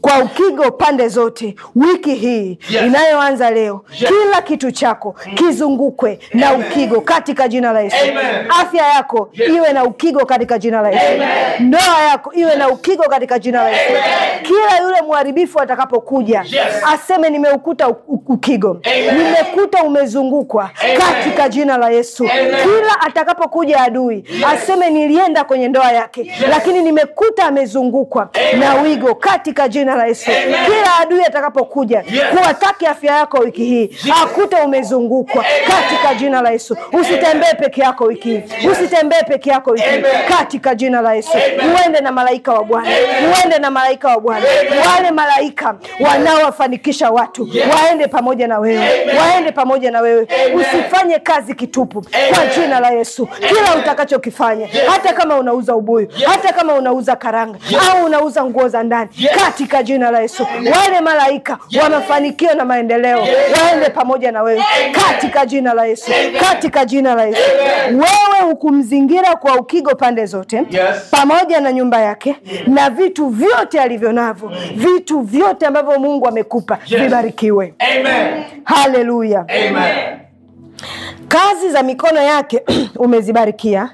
kwa ukigo pande zote wiki hii Yes. inayoanza leo Yes. kila kitu chako kizungukwe na Amen. ukigo katika jina la Yesu Amen. afya yako Yes. iwe na ukigo katika jina la Yesu Amen. ndoa yako iwe na ukigo katika jina la Yesu kila yule mharibifu atakapokuja Yes. aseme nimeukuta u- u- ukigo Amen. nimekuta umezungukwa Amen. katika jina la Yesu Amen. kila atakapokuja adui aseme nilienda kwenye ndoa yake lakini nimekuta amezungukwa Amen. na wigo katika jina la Yesu Amen. kila adui atakapokuja Yes. kuwataki afya yako wiki hii akute umezungukwa katika jina la Yesu usitembee peke yako wiki hii usitembee peke yako wiki hii Amen. katika jina la Yesu Amen. uende na malaika wa Bwana uende na malaika wa Bwana wale malaika wanaowafanikisha watu waende pamoja na wewe waende pamoja na wewe usifanye kazi kitupu kwa jina la Yesu kila utakachokifanya hata kama unauza ubuyu hata kama unauza karanga au unauza nguo za ndani katika jina la Yesu wale malaika wa mafanikio na maendeleo waende pamoja na wewe katika jina la Yesu katika jina la Yesu wewe hukumzingira kwa ukigo pande zote Yes. pamoja na nyumba yake na vitu vyote alivyo navyo vitu vyote ambavyo Mungu amekupa Yes. vibarikiwe Amen. haleluya Amen. kazi za mikono yake umezibarikia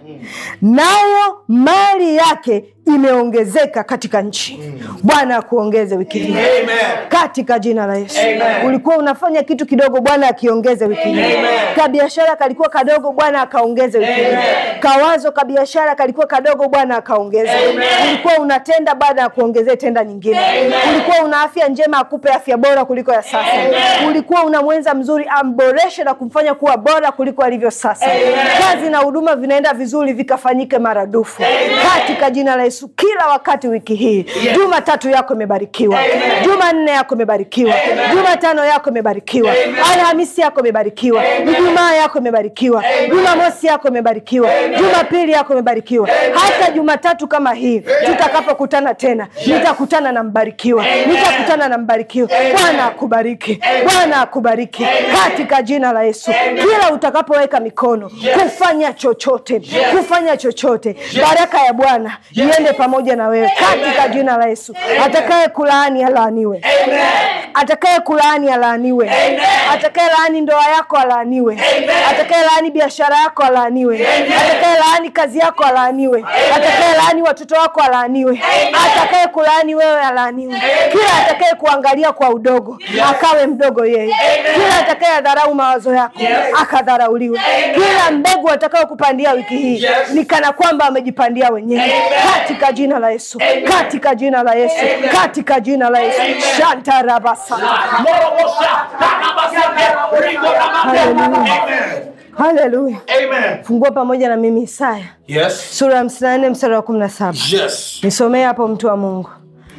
nayo mali yake imeongezeka katika nchi bwana akuongeze wiki hii Amen. katika jina la Yesu. Amen. Ulikuwa unafanya kitu kidogo, Bwana akiongeze wiki hii. Amen. Kabiashara kalikuwa kadogo, Bwana akaongeze wiki hii. Amen. Kawazo kabiashara kalikuwa kadogo, Bwana akaongeze. Amen. Ulikuwa unatenda, Bwana akuongezee tenda nyingine. Ulikuwa una afya njema, akupe afya bora kuliko ya sasa. Ulikuwa una mwenza mzuri, amboreshe na kumfanya kuwa bora kuliko alivyo sasa. Kazi na huduma vinaenda vizuri, vikafanyike maradufu katika jina la Yesu. Kila wakati wiki hii, Jumatatu yako imebarikiwa, Jumanne yako imebarikiwa, Jumatano yako imebarikiwa, Alhamisi yako imebarikiwa, Ijumaa yako imebarikiwa, Jumamosi yako imebarikiwa, Jumapili yako imebarikiwa, hata Jumatatu kama hii tutakapokutana tena, nitakutana na mbarikiwa, nitakutana na mbarikiwa. Bwana akubariki, Bwana akubariki katika jina la Yesu. Kila utakapoweka mikono kufanya chochote, kufanya chochote, baraka ya Bwana iende pamoja na wewe katika jina la Yesu. Atakaye kulaani alaaniwe, atakaye kulaani alaaniwe, atakaye laani ndoa yako alaaniwe, atakaye laani biashara yako alaaniwe, atakaye laani kazi yako alaaniwe, atakaye laani watoto wako alaaniwe, atakaye kulaani wewe alaaniwe. Kila atakaye kuangalia kwa udogo akawe mdogo yeye, kila atakaye dharau mawazo yako akadharauliwe. Kila mbegu atakayo kupandia wiki hii Yes. ni kana kwamba amejipandia wenyewe katika jina la Yesu, katika jina la Yesu, katika jina la Yesu. Shantarabasa. Morobosha, Tanabasake, Rigorabate. Amen. Haleluya. Amen. Fungua pamoja na mimi Isaya Yes. sura ya hamsini na nne mstari wa kumi na saba. Yes. Nisomee hapo mtu wa Mungu.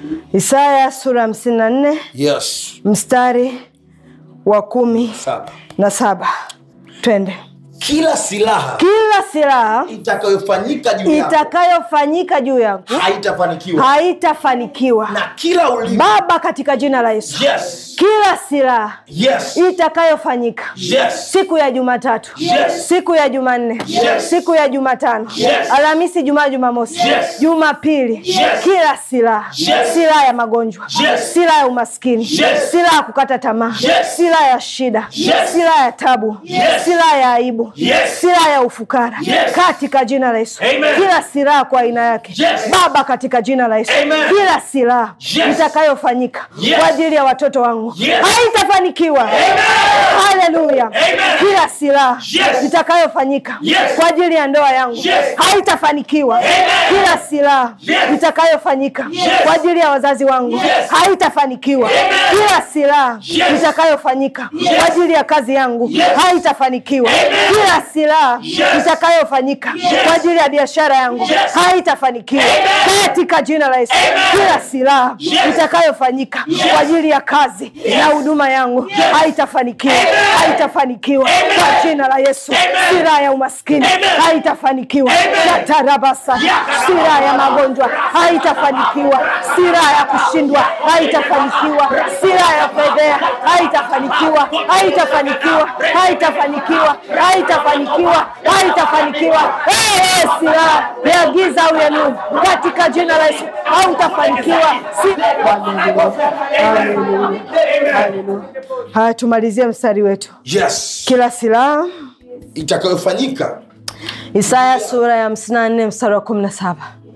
Isaya sura ya hamsini na nne Yes. mstari wa kumi Saba. na saba. Twende. Kila silaha Kila silaha itakayofanyika juu yako itakayofanyika juu yangu haitafanikiwa, haitafanikiwa. na kila ulimi. Baba, katika jina la Yesu, Yes. kila silaha Yes. itakayofanyika Yes. siku ya Jumatatu, Yes. siku ya Jumanne, Yes. siku ya Jumatano, Yes. Alhamisi, Jumaa, Jumamosi, Yes. Jumapili, Yes. kila silaha, Yes. silaha ya magonjwa, Yes. silaha ya umaskini, Yes. silaha ya kukata tamaa, Yes. silaha ya shida, Yes. silaha ya tabu, Yes. silaha ya aibu, Yes. silaha ya ufukara, Yes. katika jina la Yesu, Amen. kila silaha kwa aina yake, Yes. Baba, katika jina la Yesu, Amen. kila silaha Yes. itakayofanyika Yes. kwa ajili ya watoto wangu Yes. haitafanikiwa. Haleluya! Amen. Kila silaha Yes. itakayofanyika Yes. kwa ajili ya ndoa yangu Yes. haitafanikiwa. Amen. Kila silaha Yes. itakayofanyika Yes. kwa ajili ya wazazi wangu Yes. haitafanikiwa. Amen. Kila silaha Yes. itakayofanyika Yes. kwa ajili ya kazi yangu Yes. haitafanikiwa. Amen. Kila silaha Yes. itakayofanyika Yes. kwa ajili ya biashara yangu Yes. haitafanikiwa Amen. katika jina la Yesu. Amen. Kila silaha Yes. itakayofanyika Yes. kwa ajili ya kazi na huduma yangu haitafanikiwa, haitafanikiwa kwa jina la Yesu. Amen. Silaha ya umaskini Amen. haitafanikiwa, Amen. shatarabasa. Yakarabasa. Silaha ya magonjwa haitafanikiwa, silaha ya kushindwa haitafanikiwa, silaha ya fedhea haitafanikiwa, haitafanikiwa, haitafanikiwa, haitafanikiwa haitafanikiwa, haitafanikiwa. Eh, silaha ya giza au ya nuru, katika jina la Yesu hautafanikiwa. Si- Haleluya. Haleluya. Haleluya. Haya, tumalizie mstari wetu. yes Kila silaha, itakayofanyika Isaya sura ya 54 mstari wa 17.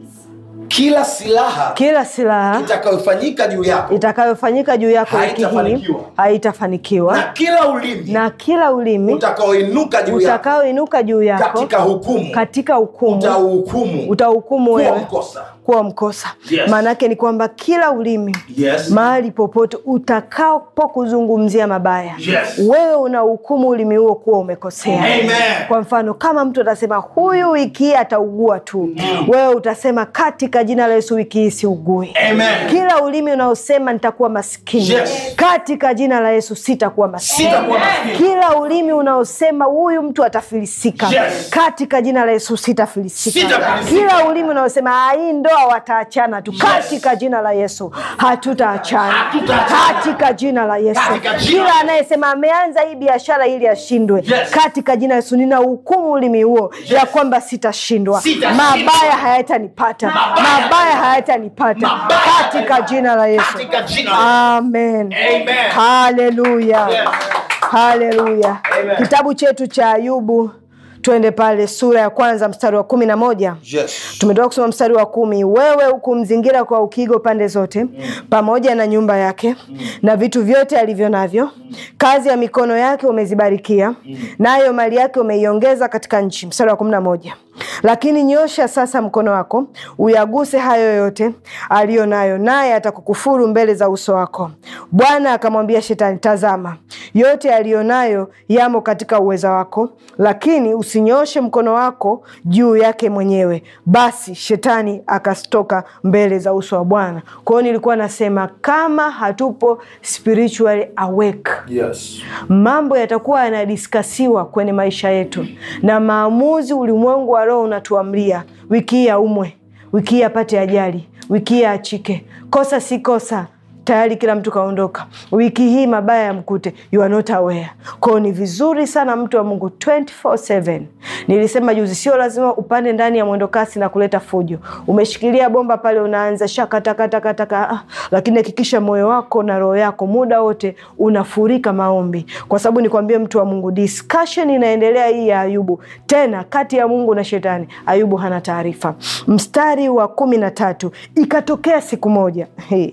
kila silaha Kila silaha itakayofanyika juu yako itakayofanyika juu yako wiki hii Haitafanikiwa. haitafanikiwa, na kila ulimi na kila ulimi utakaoinuka juu yako utakaoinuka juu yako katika hukumu katika hukumu utauhukumu utahukumu kuwa wewe mkosa kuwa mkosa. Yes. Maana yake ni kwamba kila ulimi Yes. mahali popote utakapo kuzungumzia mabaya Yes. wewe unahukumu ulimi huo kuwa umekosea. Amen. Kwa mfano kama mtu atasema huyu wiki hii ataugua tu, wewe utasema katika jina la Yesu wiki hii siugui. Amen. Kila ulimi unaosema nitakuwa maskini, Yes. katika jina la Yesu sitakuwa maskini. Sitakuwa maskini. Kila ulimi unaosema huyu mtu atafilisika, Yes. katika jina la Yesu sitafilisika. Sitafilisika. Kila ulimi unaosema "Ah, hii ndoa wataachana tu, katika jina la Yesu hatutaachana, Hatutaachana. katika jina la Yesu. Katika jina Kila la- anayesema ameanza hii biashara ili ashindwe, Yes. katika jina la Yesu nina hukumu ulimi huo ya kwamba sitashindwa, Sitashindwa. mabaya hayatanipata, Mabaya mabaya hayatanipata, Mabaya katika jina la Yesu. katika jina la Amen. Amen. Haleluya. Yes. Haleluya. Amen. Kitabu chetu cha Ayubu, twende pale sura ya kwanza mstari wa kumi na moja. yes. Tumetoka kusoma mstari wa kumi. Wewe hukumzingira kwa ukigo pande zote, pamoja na nyumba yake na vitu vyote alivyo navyo, kazi ya mikono yake umezibarikia, nayo mali yake umeiongeza katika nchi. Mstari wa kumi na moja. Lakini nyosha sasa mkono wako uyaguse hayo yote aliyo nayo, naye atakukufuru mbele za uso wako. Bwana akamwambia Shetani, tazama, yote aliyo nayo yamo katika uweza wako, lakini usinyoshe mkono wako juu yake mwenyewe. Basi Shetani akastoka mbele za uso wa Bwana. Kwa hiyo nilikuwa nasema kama hatupo spiritually awake Yes. mambo yatakuwa yanadiskasiwa kwenye maisha yetu na maamuzi ulimwengu wa roho unatuamria wiki hii aumwe wiki hii apate ajali wiki hii achike kosa si kosa tayari kila mtu kaondoka wiki hii mabaya yamkute you are not aware kwao ni vizuri sana mtu wa mungu 24/7 nilisema juzi sio lazima upande ndani ya mwendokasi na kuleta fujo umeshikilia bomba pale unaanza shakatakatakataka ah, lakini hakikisha moyo wako na roho yako muda wote unafurika maombi kwa sababu nikwambie mtu wa mungu discussion inaendelea hii ya ayubu tena kati ya mungu na shetani ayubu hana taarifa mstari wa kumi na tatu ikatokea siku moja hey.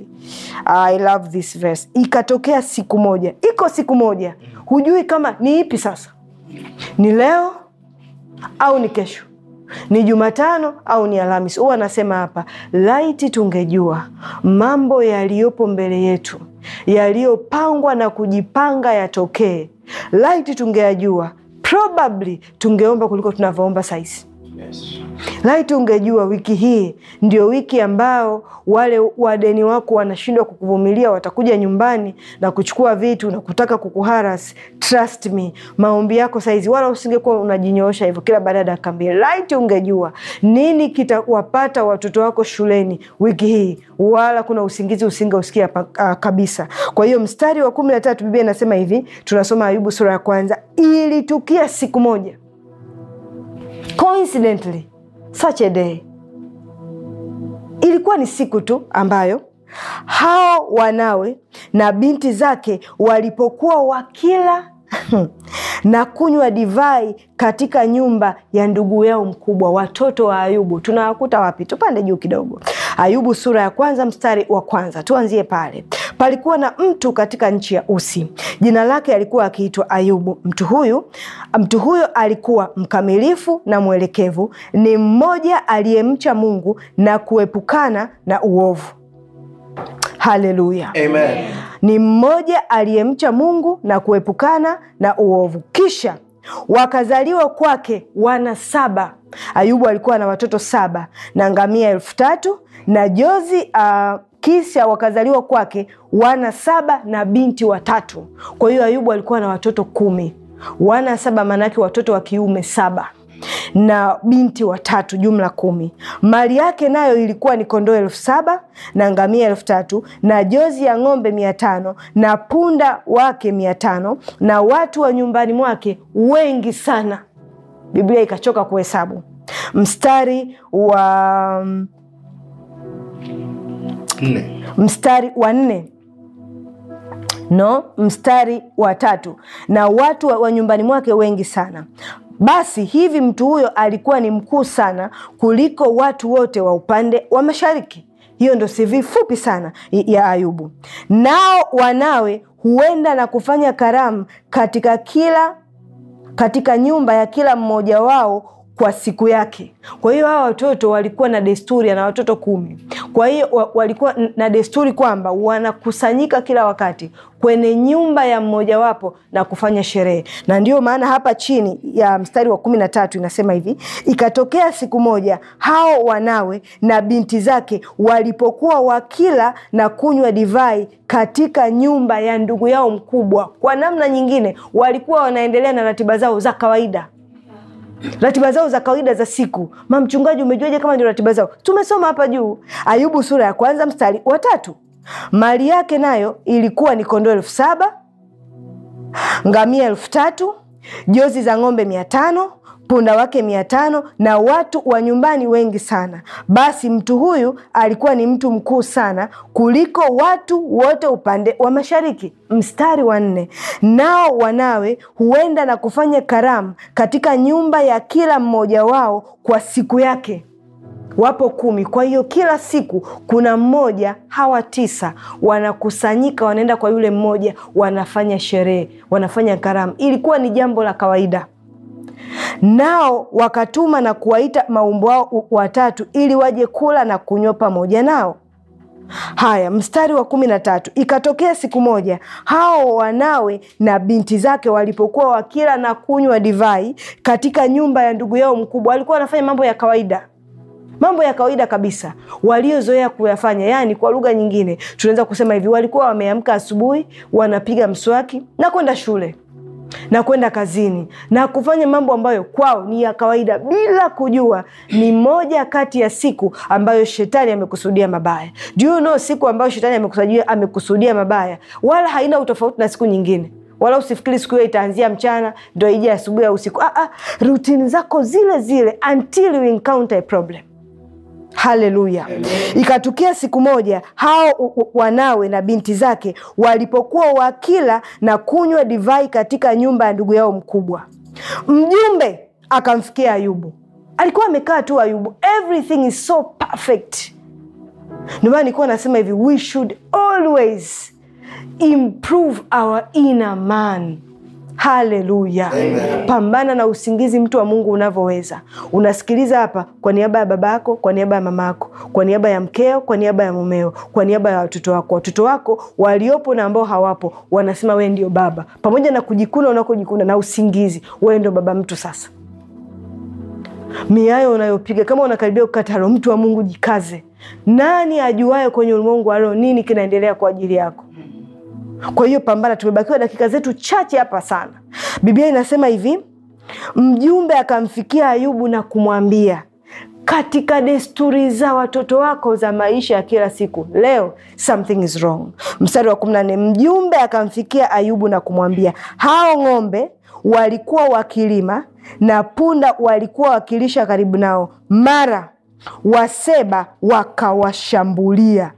I love this verse. Ikatokea siku moja, iko siku moja, hujui kama ni ipi sasa, ni leo au ni kesho, ni Jumatano au ni Alhamis. Huwa anasema hapa, laiti tungejua mambo yaliyopo mbele yetu yaliyopangwa na kujipanga yatokee, laiti tungeyajua, probably tungeomba kuliko tunavyoomba sahizi. Yes. Laiti ungejua wiki hii ndio wiki ambao wale wadeni wako wanashindwa kukuvumilia, watakuja nyumbani na kuchukua vitu na kutaka kukuharas. Trust me, maombi yako saizi, wala usingekuwa unajinyoosha hivyo kila baada ya dakika mbili. Laiti ungejua nini kitawapata watoto wako shuleni wiki hii, wala kuna usingizi usingeusikia pa- ah, kabisa. Kwa hiyo mstari wa kumi na tatu Biblia inasema hivi, tunasoma Ayubu sura ya kwanza, ilitukia siku moja coincidentally such a day ilikuwa ni siku tu ambayo hao wanawe na binti zake walipokuwa wakila na kunywa divai katika nyumba ya ndugu yao mkubwa. Watoto wa Ayubu tunawakuta wapi? Tupande juu kidogo, Ayubu sura ya kwanza mstari wa kwanza, tuanzie pale. Palikuwa na mtu katika nchi ya Usi, jina lake alikuwa akiitwa Ayubu. Mtu huyu mtu huyo alikuwa mkamilifu na mwelekevu, ni mmoja aliyemcha Mungu na kuepukana na uovu. Haleluya! Amen. ni mmoja aliyemcha Mungu na kuepukana na uovu. Kisha wakazaliwa kwake wana saba. Ayubu alikuwa na watoto saba na ngamia elfu tatu na jozi uh, kisha wakazaliwa kwake wana saba na binti watatu. Kwa hiyo Ayubu alikuwa na watoto kumi. Wana saba maanake watoto wa kiume saba na binti watatu, jumla kumi. Mali yake nayo ilikuwa ni kondoo elfu saba na ngamia elfu tatu na jozi ya ng'ombe mia tano na punda wake mia tano na watu wa nyumbani mwake wengi sana. biblia ikachoka kuhesabu mstari wa nne mstari wa nne no mstari wa tatu na watu wa, wa nyumbani mwake wengi sana basi hivi mtu huyo alikuwa ni mkuu sana kuliko watu wote wa upande wa mashariki hiyo ndo sivi fupi sana ya ayubu nao wanawe huenda na kufanya karamu katika kila katika nyumba ya kila mmoja wao kwa siku yake kwa hiyo hawa watoto walikuwa na desturi ana watoto kumi kwa hiyo wa- walikuwa na desturi kwamba wanakusanyika kila wakati kwenye nyumba ya mmojawapo na kufanya sherehe na ndio maana hapa chini ya mstari wa kumi na tatu inasema hivi ikatokea siku moja hao wanawe na binti zake walipokuwa wakila na kunywa divai katika nyumba ya ndugu yao mkubwa kwa namna nyingine walikuwa wanaendelea na ratiba zao za kawaida ratiba zao za kawaida za siku ma mchungaji umejuaje kama ndio ratiba zao tumesoma hapa juu ayubu sura ya kwanza mstari wa tatu mali yake nayo ilikuwa ni kondoo elfu saba ngamia elfu tatu jozi za ng'ombe mia tano punda wake mia tano na watu wa nyumbani wengi sana basi mtu huyu alikuwa ni mtu mkuu sana kuliko watu wote upande wa mashariki mstari wa nne nao wanawe huenda na kufanya karamu katika nyumba ya kila mmoja wao kwa siku yake wapo kumi kwa hiyo kila siku kuna mmoja hawa tisa wanakusanyika wanaenda kwa yule mmoja wanafanya sherehe wanafanya karamu ilikuwa ni jambo la kawaida nao wakatuma na kuwaita maumbo wao watatu ili waje kula na kunywa pamoja nao haya mstari wa kumi na tatu ikatokea siku moja hao wanawe na binti zake walipokuwa wakila na kunywa divai katika nyumba ya ndugu yao mkubwa walikuwa wanafanya mambo ya kawaida mambo ya kawaida kabisa waliozoea kuyafanya yaani kwa lugha nyingine tunaweza kusema hivi walikuwa wameamka asubuhi wanapiga mswaki na kwenda shule na kwenda kazini na kufanya mambo ambayo kwao ni ya kawaida bila kujua ni moja kati ya siku ambayo shetani amekusudia mabaya Do you know siku ambayo shetani amekusudia, amekusudia mabaya wala haina utofauti na siku nyingine wala usifikiri siku hiyo itaanzia mchana ndo ije asubuhi au usiku ah, ah, rutini zako zile zile until you encounter a problem haleluya ikatukia siku moja hao u- u- wanawe na binti zake walipokuwa wakila na kunywa divai katika nyumba ya ndugu yao mkubwa mjumbe akamfikia ayubu alikuwa amekaa tu ayubu everything is so perfect ndio maana nilikuwa nasema hivi we should always improve our inner man haleluya pambana na usingizi mtu wa mungu unavyoweza unasikiliza hapa kwa niaba ya baba yako kwa niaba ya mama yako kwa niaba ya mkeo kwa niaba ya mumeo kwa niaba ya watoto wako watoto wako waliopo na ambao hawapo wanasema wee ndio baba pamoja na kujikuna unakojikuna na usingizi wee ndio baba mtu sasa miayo unayopiga kama unakaribia kukata roho mtu wa mungu jikaze nani ajuaye kwenye ulimwengu wa roho nini kinaendelea kwa ajili yako kwa hiyo pambana tumebakiwa dakika zetu chache hapa sana biblia inasema hivi mjumbe akamfikia ayubu na kumwambia katika desturi za watoto wako za maisha ya kila siku leo something is wrong mstari wa kumi na nne mjumbe akamfikia ayubu na kumwambia hao ng'ombe walikuwa wakilima na punda walikuwa wakilisha karibu nao mara waseba wakawashambulia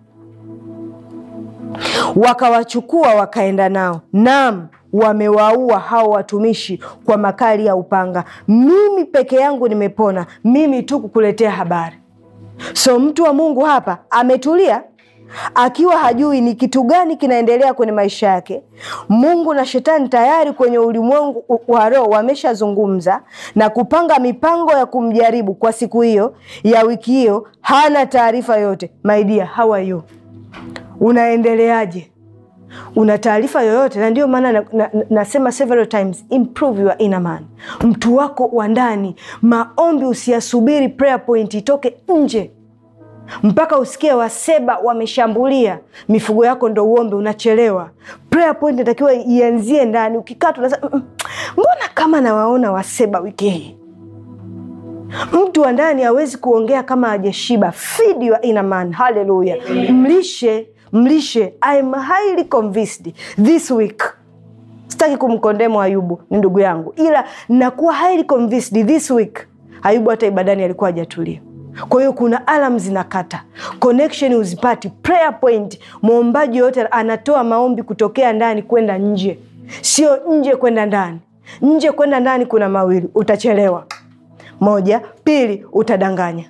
wakawachukua wakaenda nao nam wamewaua hao watumishi kwa makali ya upanga mimi peke yangu nimepona mimi tu kukuletea habari so mtu wa mungu hapa ametulia akiwa hajui ni kitu gani kinaendelea kwenye maisha yake mungu na shetani tayari kwenye ulimwengu wa roho wameshazungumza na kupanga mipango ya kumjaribu kwa siku hiyo ya wiki hiyo hana taarifa yoyote maidia how are you unaendeleaje una taarifa yoyote na ndio maana nasema na, na, nasema several times improve your inner man mtu wako wa ndani maombi usiyasubiri prayer point itoke nje mpaka usikie waseba wameshambulia mifugo yako ndo uombe unachelewa prayer point inatakiwa ianzie ndani ukikaa tunasema "Mm, mbona kama nawaona waseba wiki hii mtu wa ndani hawezi kuongea kama hajashiba feed your inner man haleluya mlishe mlishe I'm highly convinced this week sitaki kumkondemu ayubu ni ndugu yangu ila nakuwa highly convinced this week ayubu hata ibadani alikuwa hajatulia kwa hiyo kuna alam zinakata connection uzipati prayer point mwombaji yoyote anatoa maombi kutokea ndani kwenda nje sio nje kwenda ndani nje kwenda ndani kuna mawili utachelewa moja pili utadanganya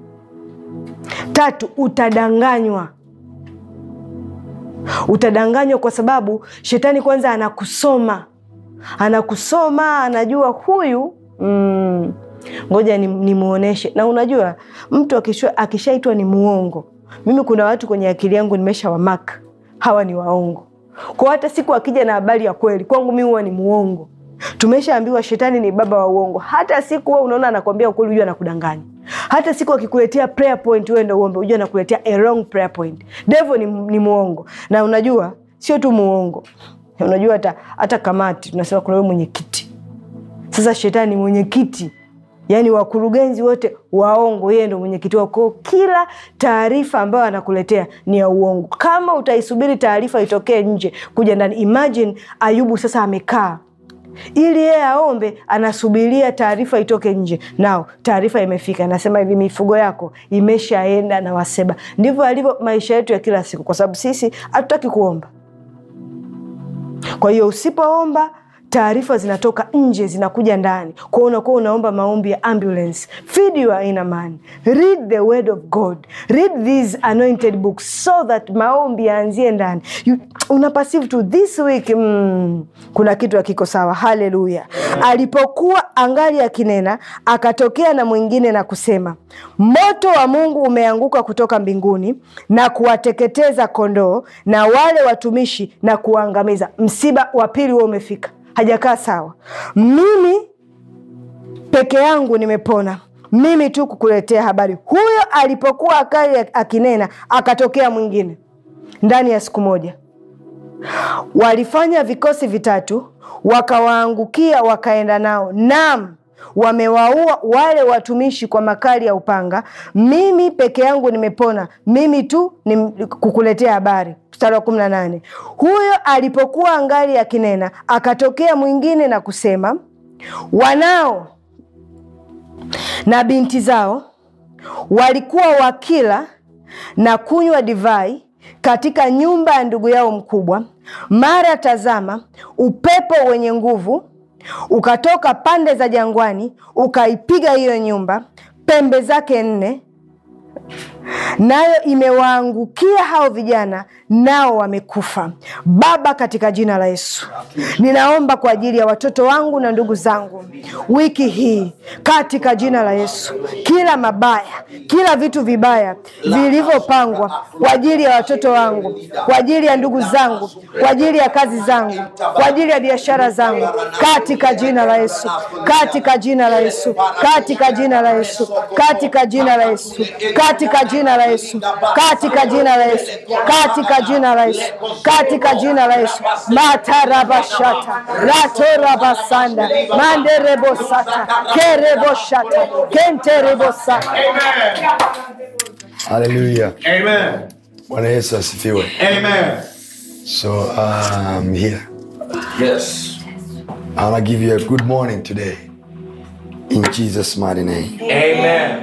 tatu utadanganywa utadanganywa kwa sababu shetani kwanza anakusoma anakusoma anajua huyu mm, ngoja nimwonyeshe na unajua mtu akisha- akishaitwa ni muongo mimi kuna watu kwenye akili yangu nimesha wamak hawa ni waongo kwa hata siku akija na habari ya kweli kwangu mi huwa ni muongo tumeshaambiwa shetani ni baba wa uongo hata siku huwa unaona anakwambia ukweli hujua anakudanganya hata siku akikuletea prayer point wewe ndo uombe hujua anakuletea a wrong prayer point devo ni, ni muongo na unajua sio tu muongo unajua hata hata kamati tunasema kuna wewe mwenyekiti sasa shetani ni mwenyekiti yaani wakurugenzi wote waongo yeye ndo mwenyekiti wao kwao kila taarifa ambayo anakuletea ni ya uongo kama utaisubiri taarifa itokee nje kuja ndani imagine ayubu sasa amekaa ili yeye aombe anasubiria taarifa itoke nje nao taarifa imefika inasema hivi mifugo yako imeshaenda na waseba ndivyo alivyo maisha yetu ya kila siku kwa sababu sisi hatutaki kuomba kwa hiyo usipoomba taarifa zinatoka nje zinakuja ndani kwao unakuwa unaomba maombi ya ambulance feed your inner man read the word of god read these anointed books so that maombi yaanzie ndani You- una perceive to this week mm, kuna kitu akiko sawa haleluya alipokuwa angali akinena akatokea na mwingine na kusema moto wa mungu umeanguka kutoka mbinguni na kuwateketeza kondoo na wale watumishi na kuwaangamiza msiba wa pili huo umefika hajakaa sawa mimi peke yangu nimepona mimi tu kukuletea habari huyo alipokuwa akali akinena akatokea mwingine ndani ya siku moja walifanya vikosi vitatu wakawaangukia wakaenda nao nam wamewaua wale watumishi kwa makali ya upanga mimi peke yangu nimepona mimi tu ni kukuletea habari mstari wa kumi na nane huyo alipokuwa angali akinena akatokea mwingine na kusema wanao na binti zao walikuwa wakila na kunywa divai katika nyumba ya ndugu yao mkubwa mara tazama upepo wenye nguvu ukatoka pande za jangwani ukaipiga hiyo nyumba pembe zake nne nayo imewaangukia hao vijana nao wamekufa baba katika jina la yesu ninaomba kwa ajili ya watoto wangu na ndugu zangu wiki hii katika jina la yesu kila mabaya kila vitu vibaya vilivyopangwa kwa ajili ya watoto wangu kwa ajili ya ndugu zangu kwa ajili ya kazi zangu kwa ajili ya biashara zangu katika jina la yesu katika jina la yesu katika jina la yesu katika jina la yesu katika jina la yesu katika jina la yesu katika jina la yesu katika jina la yesu matarabashata ratorabasanda manderebosata kereboshata kenterebosata haleluya Amen. bwana yesu asifiwe Amen. so um, here Yes. i wanna give you a good morning today in jesus mighty name Amen.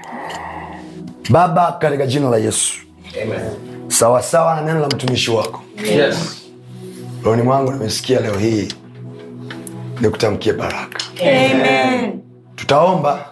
baba katika jina la yesu Amen. sawasawa na neno la mtumishi wako Yes. rohoni mwangu nimesikia leo hii nikutamkie baraka tutaomba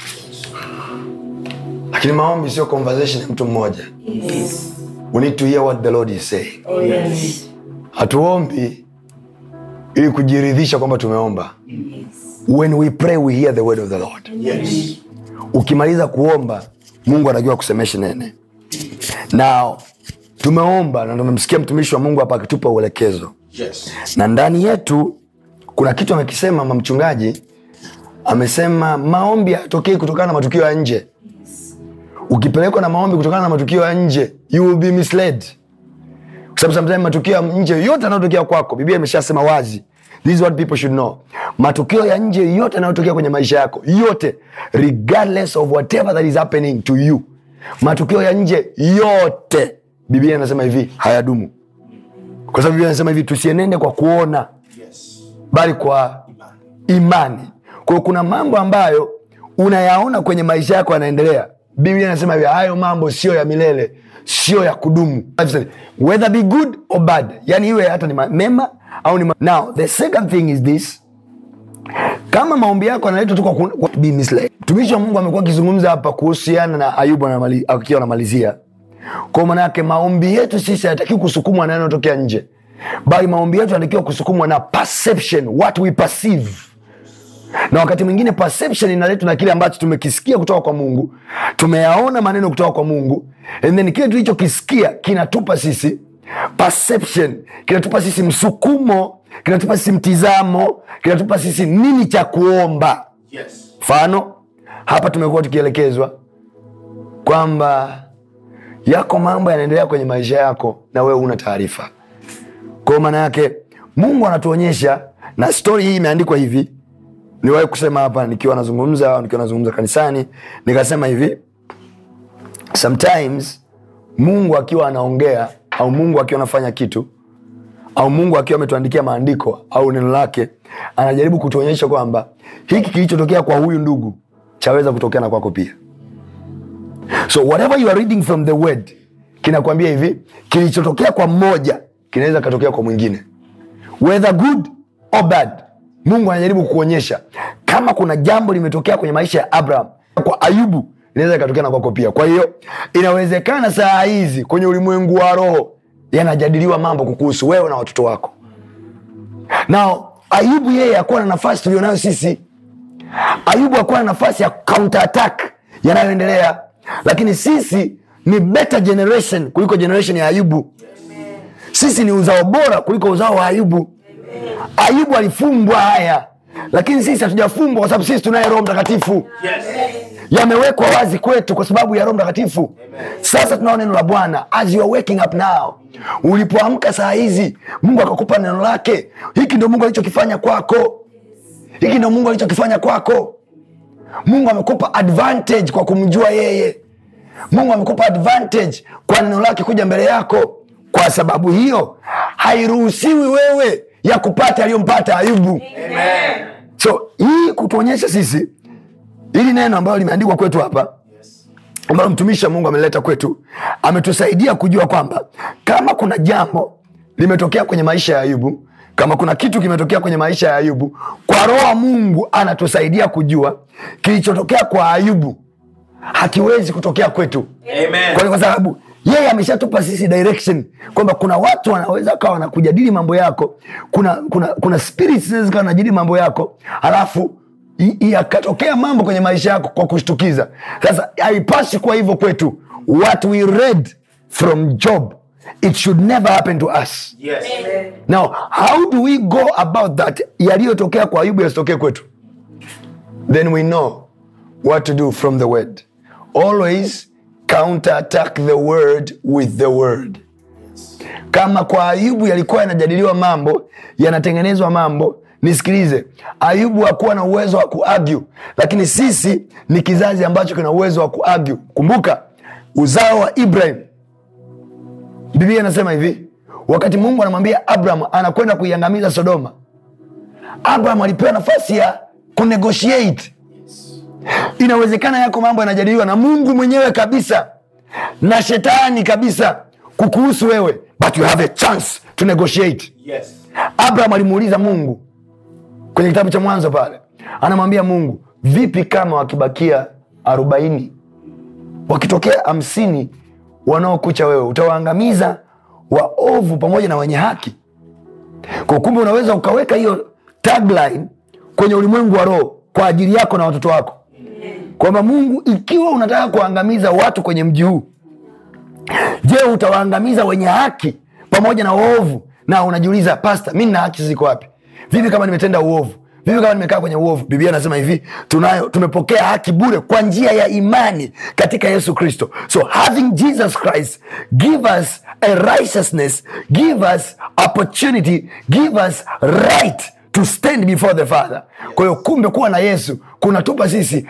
lakini maombi sio conversation ya mtu mmoja we need to hear what the lord is saying hatuombi ili kujiridhisha kwamba tumeomba when we pray we hear the word of the lord Yes. ukimaliza kuomba mungu anajua kusemesha nene na tumeomba na tumemsikia mtumishi wa mungu hapa akitupa uelekezo Yes. na ndani yetu kuna kitu amekisema mama mchungaji amesema maombi hayatokei kutokana na matukio ya nje ukipelekwa na maombi kutokana na matukio ya nje you will be misled kwa sababu sometimes matukio ya nje yote yanayotokea kwako biblia imeshasema wazi this is what people should know matukio ya nje yote yanayotokea kwenye maisha yako yote regardless of whatever that is happening to you matukio ya nje yote biblia inasema hivi hayadumu kwa sababu biblia inasema hivi tusienende kwa kuona Yes. bali kwa imani kwa hiyo kuna mambo ambayo unayaona kwenye maisha yako yanaendelea biblia inasema hivi hayo mambo sio ya milele sio ya kudumu whether be good or bad yani iwe hata ni ma- mema au ni ma- now the second thing is this kama maombi yako analetwa tu kwa ku- kwa be misled. mtumishi wa mungu amekuwa akizungumza hapa kuhusiana na ayubu anamali- akiwa anamalizia kwa maana yake maombi yetu sisi hayatakiwi kusukumwa na yanayotokea nje bali maombi yetu yanatakiwa kusukumwa na perception what we perceive na wakati mwingine perception inaletwa na kile ambacho tumekisikia kutoka kwa mungu tumeyaona maneno kutoka kwa mungu and then kile tulichokisikia kinatupa sisi perception kinatupa sisi msukumo kinatupa sisi mtizamo kinatupa sisi nini cha kuomba Yes. mfano hapa tumekuwa tukielekezwa kwamba yako mambo yanaendelea kwenye maisha yako na wewe una taarifa kwao maana yake mungu anatuonyesha na stori hii imeandikwa hivi niwahi kusema hapa nikiwa nazungumza au nikiwa nazungumza kanisani nikasema hivi sometimes mungu akiwa anaongea au mungu akiwa anafanya kitu au mungu akiwa ametuandikia maandiko au neno lake anajaribu kutuonyesha kwamba hiki kilichotokea kwa huyu ndugu chaweza kutokea na kwako pia so whatever you are reading from the word kinakwambia hivi kilichotokea kwa mmoja kinaweza katokea kwa mwingine whether good or bad mungu anajaribu kuonyesha kama kuna jambo limetokea kwenye maisha ya abraham kwa ayubu inaweza ikatokea na kwako pia kwa hiyo inawezekana saa hizi kwenye ulimwengu wa roho yanajadiliwa mambo kukuhusu wewe na watoto wako nao ayubu yeye akuwa na nafasi tulionayo sisi ayubu akuwa na nafasi ya counter attack yanayoendelea lakini sisi ni better generation kuliko generation ya ayubu sisi ni uzao bora kuliko uzao wa ayubu ayubu alifumbwa haya lakini sisi hatujafumbwa kwa sababu sisi tunaye roho mtakatifu Yes. yamewekwa wazi kwetu kwa sababu ya roho mtakatifu sasa tunao neno la bwana as you are waking up now ulipoamka saa hizi mungu akakupa neno lake hiki ndio mungu alichokifanya kwako hiki ndio mungu alichokifanya kwako mungu amekupa advantage kwa kumjua yeye mungu amekupa advantage kwa neno lake kuja mbele yako kwa sababu hiyo hairuhusiwi wewe ya kupata aliyompata ayubu Amen. so hii kutuonyesha sisi hili neno ambalo limeandikwa kwetu hapa ambalo mtumishi wa mungu ameleta kwetu ametusaidia kujua kwamba kama kuna jambo limetokea kwenye maisha ya ayubu kama kuna kitu kimetokea kwenye maisha ya ayubu kwa roho wa mungu anatusaidia kujua kilichotokea kwa ayubu hakiwezi kutokea kwetu Amen. kwa, kwa sababu yeye ameshatupa sisi direction kwamba kuna watu wanaweza kawa wanakujadili mambo yako kuna kuna kuna spirits zinaweza kawa wanajadili mambo yako halafu i- yakatokea mambo kwenye maisha yako kwa kushtukiza sasa haipasi kuwa hivyo kwetu what we read from job it should never happen to us Yes. now how do we go about that yaliyotokea kwa ayubu yasitokee kwetu then we know what to do from the word always counter attack the word with the word kama kwa ayubu yalikuwa yanajadiliwa mambo yanatengenezwa mambo nisikilize ayubu hakuwa na uwezo wa kuargue lakini sisi ni kizazi ambacho kina uwezo wa kuargue kumbuka uzao wa ibrahim biblia inasema hivi wakati mungu anamwambia abraham anakwenda kuiangamiza sodoma abraham alipewa nafasi ya kunegotiate inawezekana yako mambo yanajadiliwa na mungu mwenyewe kabisa na shetani kabisa kukuhusu wewe but you have a chance to negotiate Yes. abraham alimuuliza mungu kwenye kitabu cha mwanzo pale anamwambia mungu vipi kama wakibakia arobaini wakitokea hamsini wanaokucha wewe utawaangamiza waovu pamoja na wenye haki kwa kumbe unaweza ukaweka hiyo tagline kwenye ulimwengu wa roho kwa ajili yako na watoto wako kwamba mungu ikiwa unataka kuangamiza watu kwenye mji huu je utawaangamiza wenye haki pamoja na uovu na unajiuliza pasta mi nina haki ziko wapi vipi kama nimetenda uovu vipi kama nimekaa kwenye uovu biblia anasema hivi tunayo tumepokea haki bure kwa njia ya imani katika yesu kristo so having jesus christ give us a righteousness give us opportunity give us right to stand before the father kwa hiyo kumbe kuwa na yesu kunatupa sisi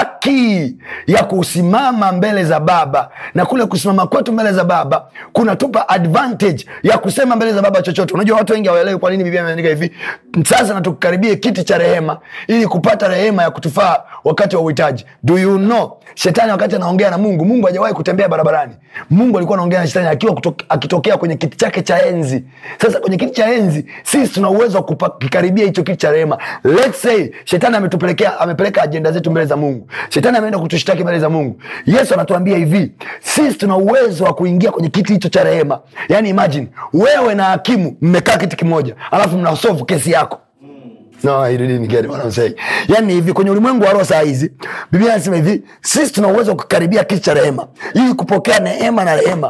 haki ya kusimama mbele za baba na kule kusimama kwetu mbele za baba kunatupa advantage ya kusema mbele za baba chochote unajua watu wengi hawaelewi kwa nini biblia imeandika hivi sasa na tukaribie kiti cha rehema ili kupata rehema ya kutufaa wakati wa uhitaji do you know shetani wakati anaongea na mungu mungu hajawahi kutembea barabarani mungu alikuwa anaongea na shetani akiwa kuto, akitokea kwenye kiti chake cha enzi sasa kwenye kiti cha enzi sisi tuna uwezo wa kukikaribia hicho kiti cha rehema Let's say shetani ametupelekea amepeleka ajenda zetu mbele za mungu shetani ameenda kutushtaki mbele za mungu yesu anatuambia hivi sisi tuna uwezo wa kuingia kwenye kiti hicho cha rehema yaani imagine wewe na hakimu mmekaa kiti kimoja alafu mnasovu kesi yako No, you didn't get what I'm saying. Yani hivi kwenye ulimwengu wa roho saa hizi biblia anasema hivi sisi tuna uwezo wa kukaribia kiti cha rehema ili kupokea neema na rehema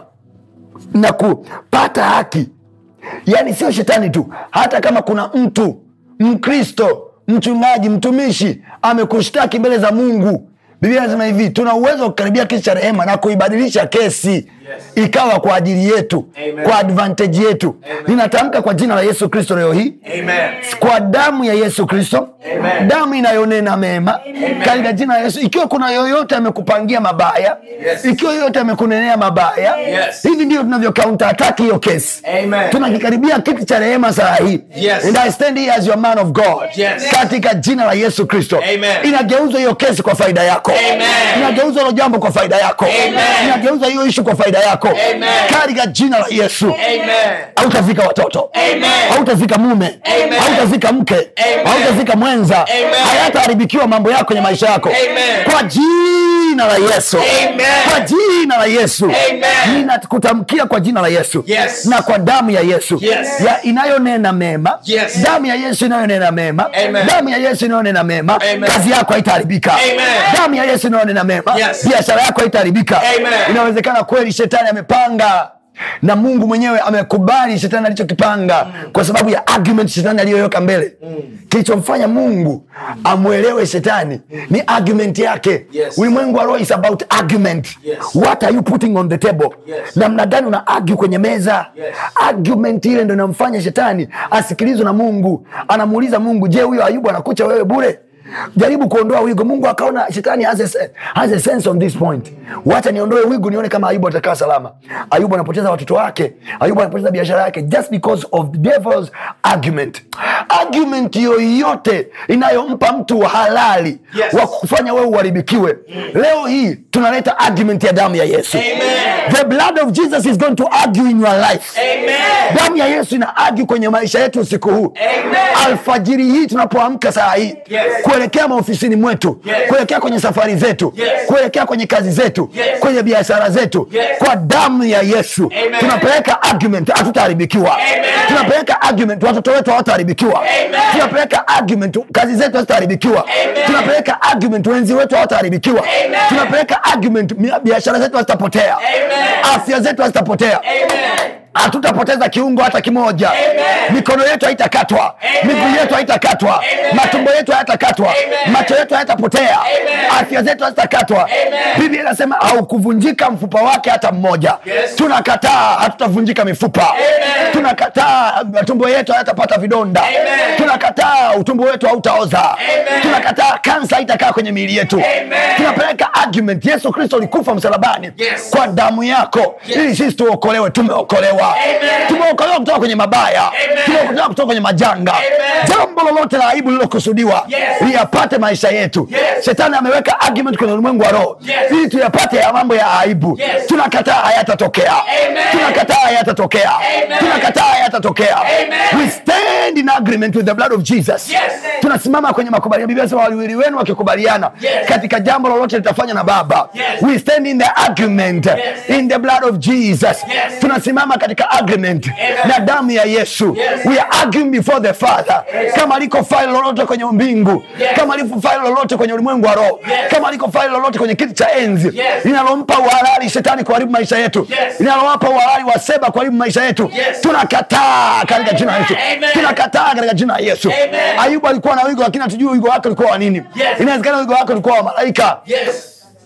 na kupata haki yaani sio shetani tu hata kama kuna mtu mkristo mchungaji mtumishi amekushtaki mbele za mungu biblia anasema hivi tuna uwezo wa kukaribia kesi cha rehema na kuibadilisha kesi ikawa kwa ajili yetu Amen. kwa advantage yetu ninatamka kwa jina la yesu kristo leo hii Amen. kwa damu ya yesu kristo Amen. damu inayonena mema katika jina la yesu ikiwa kuna yoyote amekupangia mabaya Yes. ikiwa yoyote amekunenea mabaya Yes. hivi ndio tunavyo counter attack hiyo kesi Amen. tunakikaribia kiti cha rehema saa hii Yes. and I stand here as your man of God Yes. katika jina la yesu kristo Amen. inageuzwa hiyo kesi kwa faida yako Amen. inageuzwa hilo jambo kwa faida yako Amen. inageuzwa hiyo ishu kwa faida yako Amen. katika jina la yesu Amen. hautafika watoto Amen. hautafika mume Amen. hautafika mke Amen. hautafika mwenza Amen. hayataharibikiwa mambo yako kwenye maisha yako Amen. kwa jina la yesu Amen. kwa jina la yesu Amen. ninakutamkia kwa jina la yesu Yes. na kwa damu ya yesu Yes. ya inayonena mema Yes. damu ya yesu inayonena mema Amen. damu ya yesu inayonena mema Amen. kazi yako haitaharibika Amen. damu ya yesu inayonena mema Yes. biashara yako haitaharibika Amen. inawezekana kweli shetani amepanga na mungu mwenyewe amekubali shetani alichokipanga kwa sababu ya argument shetani aliyoyoweka mbele kilichomfanya mungu amwelewe shetani ni argument yake Yes. ulimwengu wa roho is about argument Yes. what are you putting on the table Yes. namna gani una argue kwenye meza Yes. argument ile ndo inamfanya shetani asikilizwe na mungu anamuuliza mungu je huyo ayubu anakucha wewe bure jaribu kuondoa wigo mungu akaona shetani has a, se- has a sense on this point wacha niondoe wigo nione kama ayubu atakaa salama ayubu anapoteza watoto wake ayubu anapoteza biashara yake just because of the devil's argument argument yoyote inayompa mtu halali Yes. wa kufanya wewe uharibikiwe leo hii tunaleta argument ya damu ya yesu Amen. the blood of jesus is going to argue in your life Amen. damu ya yesu ina argue kwenye maisha yetu usiku huu Amen. alfajiri hii tunapoamka saa hii Yes. kuelekea maofisini mwetu Yes. kuelekea kwenye safari zetu Yes. kuelekea kwenye kazi zetu Yes. kwenye biashara zetu Yes. kwa damu ya yesu Amen. tunapeleka argument hatutaharibikiwa Amen. tunapeleka argument watoto wetu hawataharibikiwa Amen. tunapeleka argument kazi zetu hazitaharibikiwa Amen. tunapeleka argument wenzi wetu hawataharibikiwa Amen. tunapeleka argument mi- biashara zetu hazitapotea Amen. afya zetu hazitapotea Amen. hatutapoteza kiungo hata kimoja Amen. mikono yetu haitakatwa Amen. miguu yetu haitakatwa Amen. matumbo yetu hayatakatwa Amen. macho yetu hayatapotea Amen. afya zetu hazitakatwa Amen. biblia inasema haukuvunjika mfupa wake hata mmoja Yes. tunakataa hatutavunjika mifupa Amen. tunakataa matumbo yetu hayatapata vidonda Amen. tunakataa utumbo wetu hautaoza Amen. tunakataa kansa haitakaa kwenye miili yetu Amen. tunapeleka argument yesu kristo alikufa msalabani Yes. kwa damu yako Yes. ili sisi tuokolewe tumeokolewa Amen. tumeokolewa kutoka kwenye mabaya Amen. tumeokolewa kutoka kwenye majanga Amen. jambo lolote la aibu lililokusudiwa Yes. liyapate maisha yetu Yes. shetani ameweka argument kwenye ulimwengu wa roho Yes. ili tuyapate ya mambo ya aibu Yes. tunakataa hayatatokea Amen. tunakataa hayatatokea Amen. tunakataa hayatatokea Amen. we stand in agreement with the blood of jesus Yes. tunasimama kwenye makubaliano biblia inasema waliwili wenu wakikubaliana Yes. katika jambo lolote litafanya na baba Yes. we stand in the agreement Yes. in the blood of jesus Yes. tunasimama katika agreement Amen. na damu ya yesu Yes. we are arguing before the father kama liko faili lolote kwenye mbingu Yes. kama liko faili lolote kwenye ulimwengu wa roho Yes. kama liko faili lolote kwenye kiti cha enzi Yes. linalompa uhalali shetani kuharibu maisha yetu Yes. linalowapa uhalali wa seba kuharibu maisha yetu Yes. tunakataa katika jina la yesu Amen. tunakataa katika jina la yesu Amen. ayubu alikuwa na wigo lakini hatujui wigo wake ulikuwa wa nini Yes. inawezekana wigo wake ulikuwa wa malaika Yes.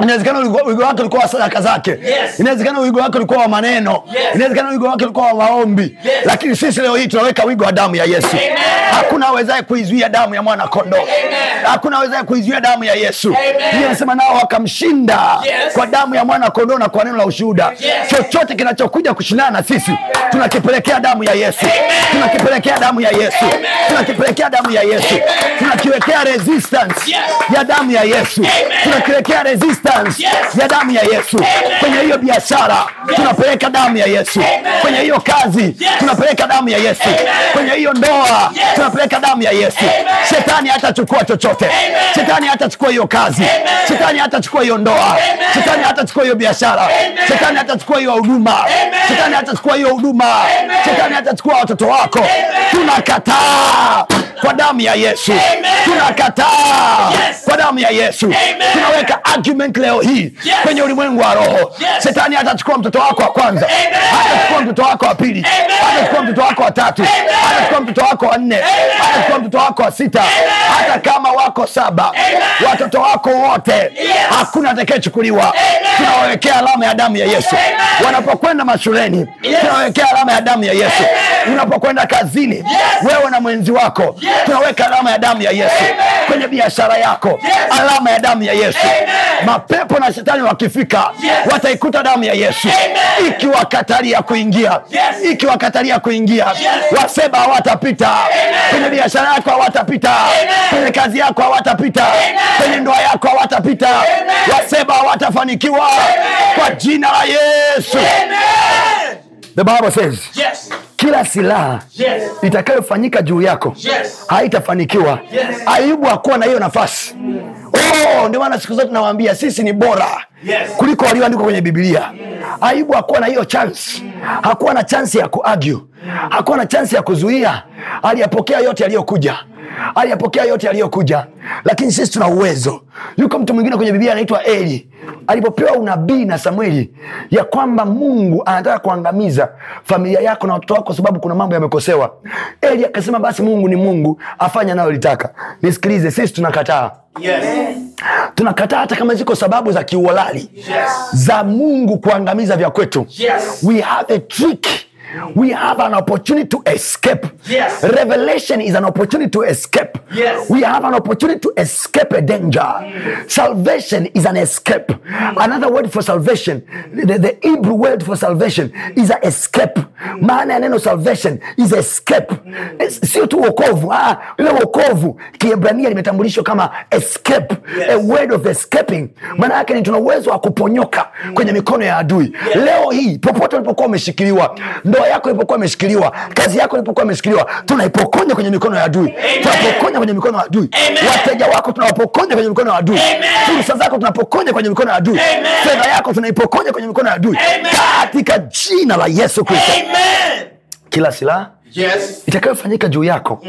inawezekana wigo wigo wake ulikuwa wa sadaka zake Yes. inawezekana wigo wake ulikuwa wa maneno Yes. inawezekana wigo wake ulikuwa wa maombi Yes. lakini sisi leo hii tunaweka wigo wa damu ya yesu hakuna awezaye kuizuia damu ya mwana kondoo hakuna awezaye kuizuia damu ya yesu Biblia inasema nao wakamshinda Yes. kwa damu ya mwana kondoo na kwa neno la ushuhuda Yes. chochote kinachokuja kushindana na sisi tunakipelekea damu ya yesu tunakipelekea damu ya yesu tunakipelekea damu ya yesu tunakiwekea resistance Yes. ya damu ya yesu tunakiwekea resistance Yes. ya damu ya yesu kwenye hiyo biashara tunapeleka damu ya yesu kwenye hiyo kazi tunapeleka damu ya yesu kwenye hiyo ndoa tunapeleka damu ya yesu shetani hatachukua chochote shetani hatachukua hiyo kazi shetani hatachukua hiyo ndoa shetani hatachukua hiyo biashara shetani hatachukua hiyo huduma shetani hatachukua hiyo huduma shetani hatachukua watoto wako tunakataa kwa damu ya yesu tunakataa Yes. kwa damu ya yesu tunaweka argument leo hii kwenye ulimwengu wa roho Yes. shetani hatachukua mtoto wako wa kwanza hatachukua mtoto wako wa pili hatachukua mtoto wako wa tatu hatachukua mtoto wako wa nne hatachukua mtoto wako wa sita hata kama wako saba watoto wako wote hakuna atakayechukuliwa tunawawekea alama ya damu ya yesu wanapokwenda mashuleni tunawawekea alama ya damu ya yesu unapokwenda kazini wewe na mwenzi wako tunaweka alama ya damu ya yesu kwenye biashara yako alama ya damu ya yesu mapepo na shetani wakifika wataikuta damu ya yesu ikiwakatalia kuingia ikiwakatalia kuingia waseba hawatapita kwenye biashara yako hawatapita kwenye kazi yako hawatapita kwenye ndoa yako hawatapita waseba hawatafanikiwa kwa jina la yesu the bible says Yes. kila silaha Yes. itakayofanyika juu yako Yes. haitafanikiwa Yes. ayubu hakuwa na hiyo nafasi oh, ndio maana siku zote nawaambia sisi ni bora Yes. kuliko walioandikwa kwenye bibilia ayubu hakuwa na hiyo chance hakuwa na chansi ya kuargue hakuwa na chansi ya kuzuia aliyapokea yote yaliyokuja aliyapokea yote yaliyokuja lakini sisi tuna uwezo yuko mtu mwingine kwenye biblia anaitwa eli alipopewa unabii na samueli ya kwamba mungu anataka kuangamiza familia yako na watoto wako kwa sababu kuna mambo yamekosewa eli akasema basi mungu ni mungu afanye anayolitaka nisikilize sisi tunakataa Yes. tunakataa hata kama ziko sababu za kiuhalali za mungu kuangamiza vya kwetu Yes. we have a trick we have an opportunity to escape Yes. revelation is an opportunity to escape Yes. we have an opportunity to escape a danger salvation is an escape another word for salvation the, the hebrew word for salvation is a escape maana ya neno salvation is escape Es- sio tu wokovu ah, ile wokovu kiebrania limetambulishwa kama escape a word of escaping maana yake ni tuna uwezo wa kuponyoka kwenye mikono ya adui leo hii popote ulipokuwa umeshikiliwa ndoa yako ilipokuwa imeshikiliwa kazi yako ilipokuwa imeshikiliwa tunaipokonya kwenye mikono ya adui tunapokonya kwenye mikono ya adui wateja wako tunawapokonya kwenye mikono ya adui fursa zako tunapokonya kwenye mikono ya adui fedha yako tunaipokonya kwenye mikono ya adui katika jina la yesu kristo Amen. kila silaha Yes. itakayofanyika juu yako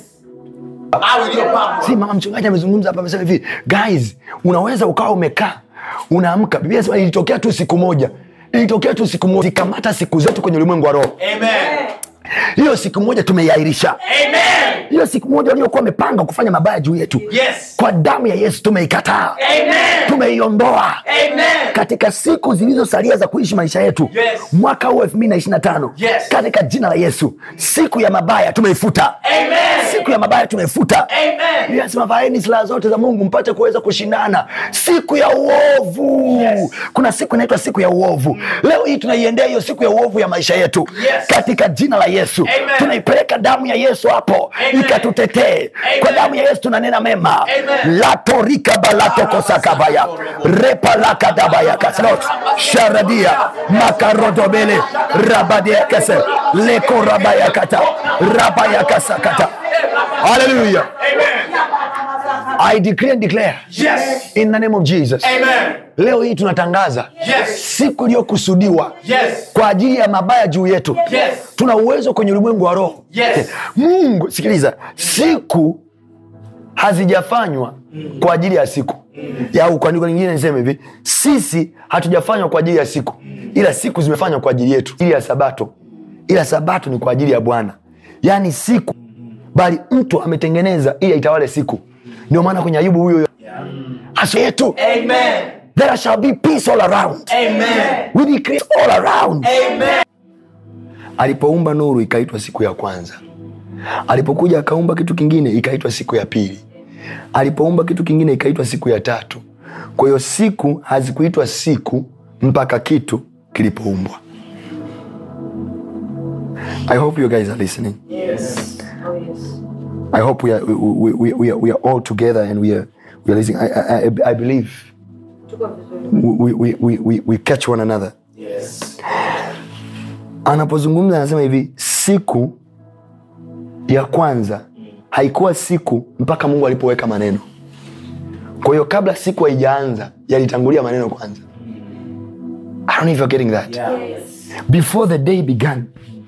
Au iliyopangwa. si mama mchungaji amezungumza hapa amesema hivi guys unaweza ukawa umekaa unaamka biblia inasema ilitokea tu siku moja ilitokea tu siku moja zikamata siku zetu kwenye ulimwengu wa roho Amen. hiyo siku moja tumeiairisha Amen. hiyo siku moja waliokuwa wamepanga kufanya mabaya juu yetu Yes. kwa damu ya yesu tumeikataa Amen. tumeiondoa Amen. katika siku zilizosalia za kuishi maisha yetu Yes. mwaka huu elfu mbili na ishiri na tano Yes. katika jina la yesu siku ya mabaya tumeifuta Amen. siku ya mabaya tumeifuta Amen. nasema vaeni silaha zote za mungu mpate kuweza kushindana siku ya uovu Yes. kuna siku inaitwa siku ya uovu leo hii tunaiendea hiyo siku ya uovu ya maisha yetu Yes. katika jina la yesu Amen. tunaipeleka damu ya yesu hapo Amen. ikatutetee kwa Amen. damu ya yesu tunanena mema Amen. latorika balatokosakabaya repalakadabayakaslot sharadia makarodobele rabadeakase lekorabayakata rabayakasakata haleluya I decree and declare Yes. in the name of Jesus. Amen. Leo hii tunatangaza Yes. siku iliyokusudiwa Yes. kwa ajili ya mabaya juu yetu. Yes. Tuna uwezo kwenye ulimwengu wa roho. Yes. Mungu, sikiliza, siku hazijafanywa kwa ajili ya siku ya au kwa andiko lingine niseme hivi, sisi hatujafanywa kwa ajili ya siku, ila siku zimefanywa kwa ajili yetu, ili ya Sabato, ila Sabato ni kwa ajili ya Bwana, yaani siku, bali mtu ametengeneza ili aitawale siku. Ndio maana kwenye Ayubu huyo huyo hasa yetu Amen. there shall be peace all around Amen. we decrease all around Amen. alipoumba nuru ikaitwa siku ya kwanza alipokuja akaumba kitu kingine ikaitwa siku ya pili alipoumba kitu kingine ikaitwa siku ya tatu kwa hiyo siku hazikuitwa siku mpaka kitu kilipoumbwa i hope you guys are listening Yes. i hope we are, we, we, we are, we are all together and we are, we are listening i, I, I- I believe we, we, we, we, we catch one another Yes. anapozungumza anasema hivi siku ya kwanza haikuwa siku mpaka mungu alipoweka maneno kwa hiyo kabla siku haijaanza yalitangulia maneno kwanza I don't know if you're getting that Yeah. before the day began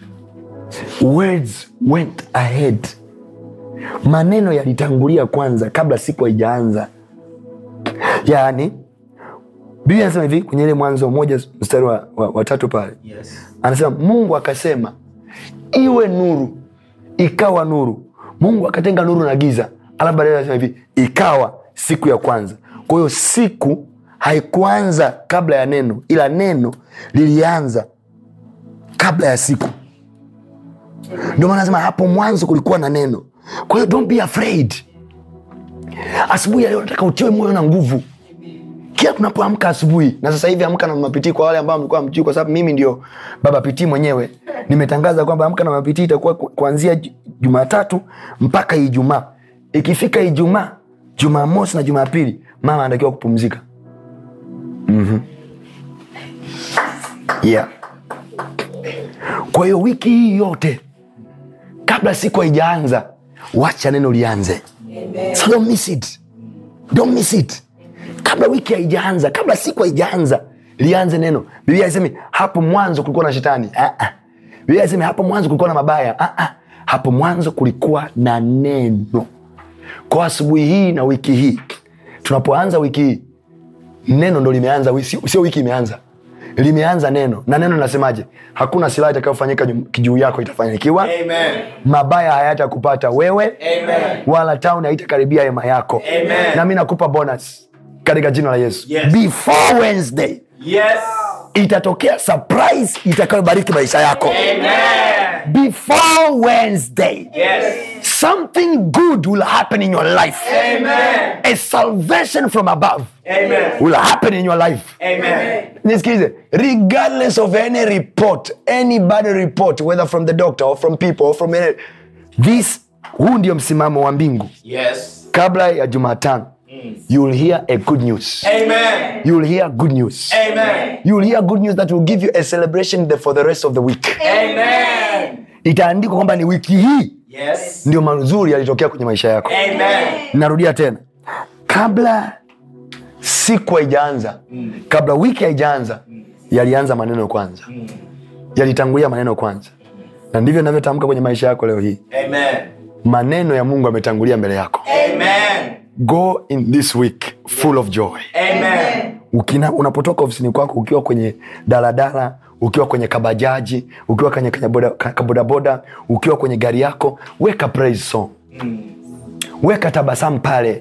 words went ahead maneno yalitangulia kwanza kabla siku haijaanza yaani biblia anasema hivi kwenye ile mwanzo moja mstari wa, wa, wa tatu pale Yes. anasema mungu akasema iwe nuru ikawa nuru mungu akatenga nuru na giza alafu baadaye anasema hivi ikawa siku ya kwanza kwa hiyo siku haikuanza kabla ya neno ila neno lilianza kabla ya siku ndio maana nasema hapo mwanzo kulikuwa na neno kwa hiyo don't be afraid asubuhi ya leo nataka utiwe moyo na nguvu kila tunapoamka asubuhi na sasa hivi amka na mapitii kwa wale ambao mlikuwa mjui kwa sababu mimi ndio baba pitii mwenyewe nimetangaza kwamba amka na mapitii itakuwa ku- kuanzia Ju- jumatatu mpaka ijumaa ikifika ijumaa jumamosi na jumapili mama anatakiwa kupumzika mm-hmm. yeah. kwa hiyo wiki hii yote kabla siku haijaanza wacha neno lianze so don't miss it don't miss it kabla wiki haijaanza kabla siku haijaanza lianze neno biblia isemi hapo mwanzo kulikuwa na shetani ah, ah. biblia isemi hapo mwanzo kulikuwa na mabaya ah, ah. hapo mwanzo kulikuwa na neno kwa asubuhi hii na wiki hii tunapoanza wiki hii neno ndo limeanza wi- sio sio wiki imeanza limeanza neno na neno linasemaje hakuna silaha itakayofanyika juu- juu yako itafanikiwa Amen. mabaya hayatakupata wewe Amen. wala tauni haitakaribia hema yako Amen. na mi nakupa bonus katika jina la yesu Yes. before wednesday Yes. itatokea surprise itakayobariki maisha yako Amen. before wednesday Yes. something good will happen in your life Amen. a salvation from above Amen. will happen in your life Amen. nisikilize regardless of any report any bad report whether from the doctor or from people or from any, this huu ndio msimamo wa mbingu Yes. kabla ya jumatano you will hear a good news Amen. you will hear good news Amen. you will hear good news that will give you a celebration the, for the rest of the week Amen. itaandikwa kwamba ni wiki hii Yes. ndio mazuri yalitokea kwenye maisha yako Amen. narudia tena kabla siku haijaanza kabla wiki haijaanza yalianza maneno kwanza yalitangulia maneno kwanza na ndivyo navyotamka kwenye maisha yako leo hii Amen. maneno ya mungu yametangulia mbele yako Amen. go in this week full of joy Amen. Ukina, unapotoka ofisini kwako ukiwa kwenye daladala ukiwa kwenye kabajaji ukiwa kwenye kwenye boda- ka- kabodaboda ukiwa kwenye gari yako weka praise song weka tabasamu pale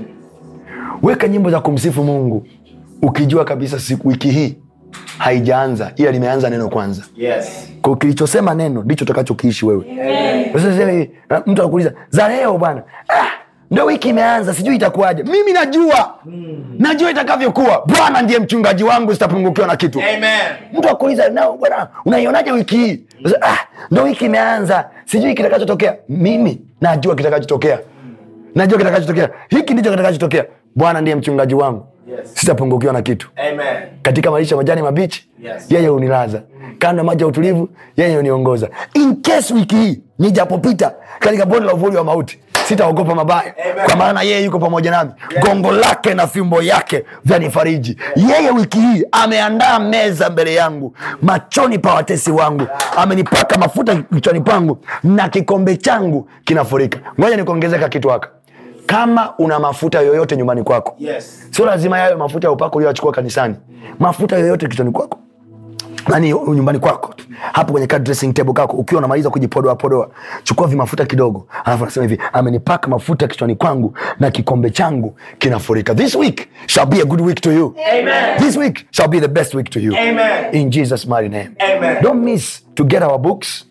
weka nyimbo za kumsifu mungu ukijua kabisa siku wiki hii haijaanza ila limeanza neno kwanza Yes. kwa kilichosema neno ndicho utakachokiishi wewe Sasa sasa hivi, ah, mtu anakuuliza za leo bwana ah, ndo wiki imeanza sijui itakuwaje mimi najua najua itakavyokuwa bwana ndiye mchungaji wangu sitapungukiwa na kitu Amen. mtu akuuliza "Na, bwana unaionaje wiki hii Sasa, ah, ndo wiki imeanza sijui kitakachotokea mimi najua kitakachotokea najua kitakachotokea hiki ndicho kitakachotokea bwana ndiye mchungaji wangu Yes. sitapungukiwa na kitu Amen. katika malisho ya majani mabichi Yes. yeye unilaza kando ya maji ya utulivu yeye uniongoza in case wiki hii nijapopita katika bonde la uvuli wa mauti sitaogopa mabaya Amen. kwa maana yeye yuko pamoja nami gongo lake na fimbo yake vyanifariji yeye wiki hii ameandaa meza mbele yangu machoni pa watesi wangu amenipaka mafuta kichwani pangu na kikombe changu kinafurika ngoja nikuongezeka kitu haka kama una mafuta yoyote nyumbani kwako Yes. sio lazima yayo mafuta ya upako ulioachukua kanisani mafuta yoyote kichwani kwako nani nyumbani kwako life hapo kwenye ka dressing table kako ukiwa unamaliza kujipodoa podoa chukua vimafuta kidogo alafu anasema hivi amenipaka mafuta kichwani kwangu na kikombe changu kinafurika this week shall be a good week to you Amen. this week shall be the best week to you Amen. in jesus mighty name Amen. don't miss to get our books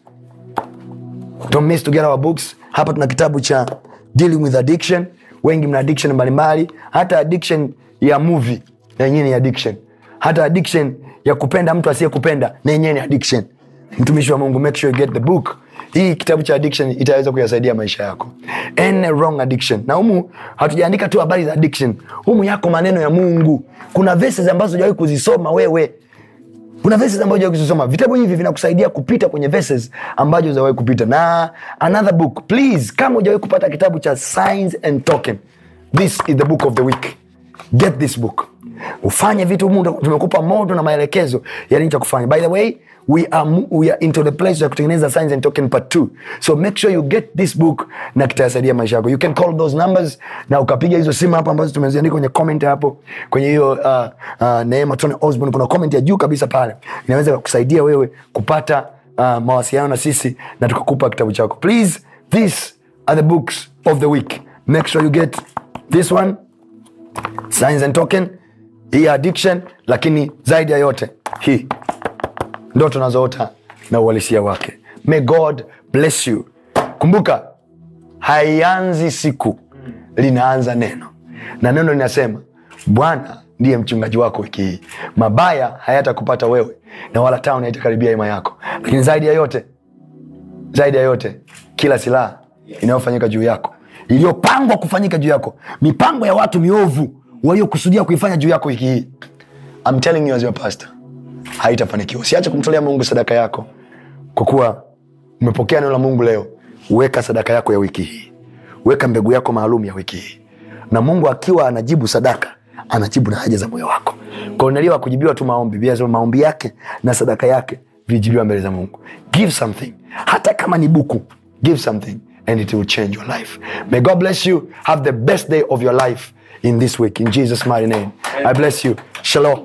don't miss to get our books hapa tuna kitabu cha dealing with addiction wengi mna addiction mbalimbali hata addiction ya movie na yenyewe ni addiction hata addiction ya kupenda mtu asiyekupenda na yenyewe ni addiction mtumishi wa mungu make sure you get the book hii kitabu cha addiction itaweza kuyasaidia maisha yako Any wrong addiction na humu hatujaandika tu habari za addiction humu yako maneno ya mungu kuna verses ambazo hujawahi kuzisoma wewe kuna verses ambazo hujawahi kuzisoma vitabu hivi vinakusaidia kupita kwenye verses ambazo hujawahi kupita na another book please kama hujawahi kupata kitabu cha signs and token this is the book of the week get this book ufanye vitu humu tumekupa modo na maelekezo ya nini cha kufanya by the way we are, mo- we are into the place ya kutengeneza signs and token part 2 so make sure you get this book na kitayasaidia maisha yako you can call those numbers na ukapiga hizo simu hapo ambazo tumeziandika kwenye comment hapo kwenye hiyo uh, uh, neema tony osborn kuna comment ya juu kabisa pale inaweza kusaidia wewe kupata uh, mawasiliano na sisi na tukakupa kitabu chako please these are the books of the week make sure you get this one signs and token hii addiction lakini zaidi ya yote hii ndo tunazoota na uhalisia wake may god bless you kumbuka haianzi siku linaanza neno na neno linasema bwana ndiye mchungaji wako wiki hii mabaya hayatakupata wewe na wala tauni haitakaribia hema yako lakini zaidi ya yote zaidi ya yote kila silaha inayofanyika juu yako iliyopangwa kufanyika juu yako mipango ya watu miovu waliokusudia kuifanya juu yako wiki hii I'm telling you as your pastor haitafanikiwa usiache kumtolea mungu sadaka yako kwa kuwa umepokea neno la mungu leo weka sadaka yako ya wiki hii weka mbegu yako maalum ya wiki hii na mungu akiwa anajibu sadaka anajibu na haja za moyo wako kornelio akujibiwa tu maombi Biblia inasema maombi yake na sadaka yake vilijibiwa mbele za mungu give something hata kama ni buku give something and it will change your life may god bless you have the best day of your life in this week in jesus mighty name i bless you shalom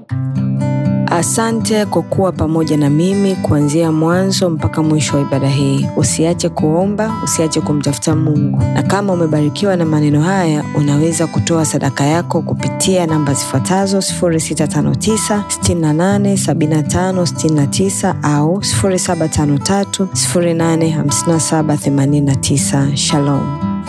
Asante kwa kuwa pamoja na mimi kuanzia mwanzo mpaka mwisho wa ibada hii. Usiache kuomba, usiache kumtafuta Mungu, na kama umebarikiwa na maneno haya, unaweza kutoa sadaka yako kupitia namba zifuatazo 0659 68 75 69 au 0753 085789. Shalom.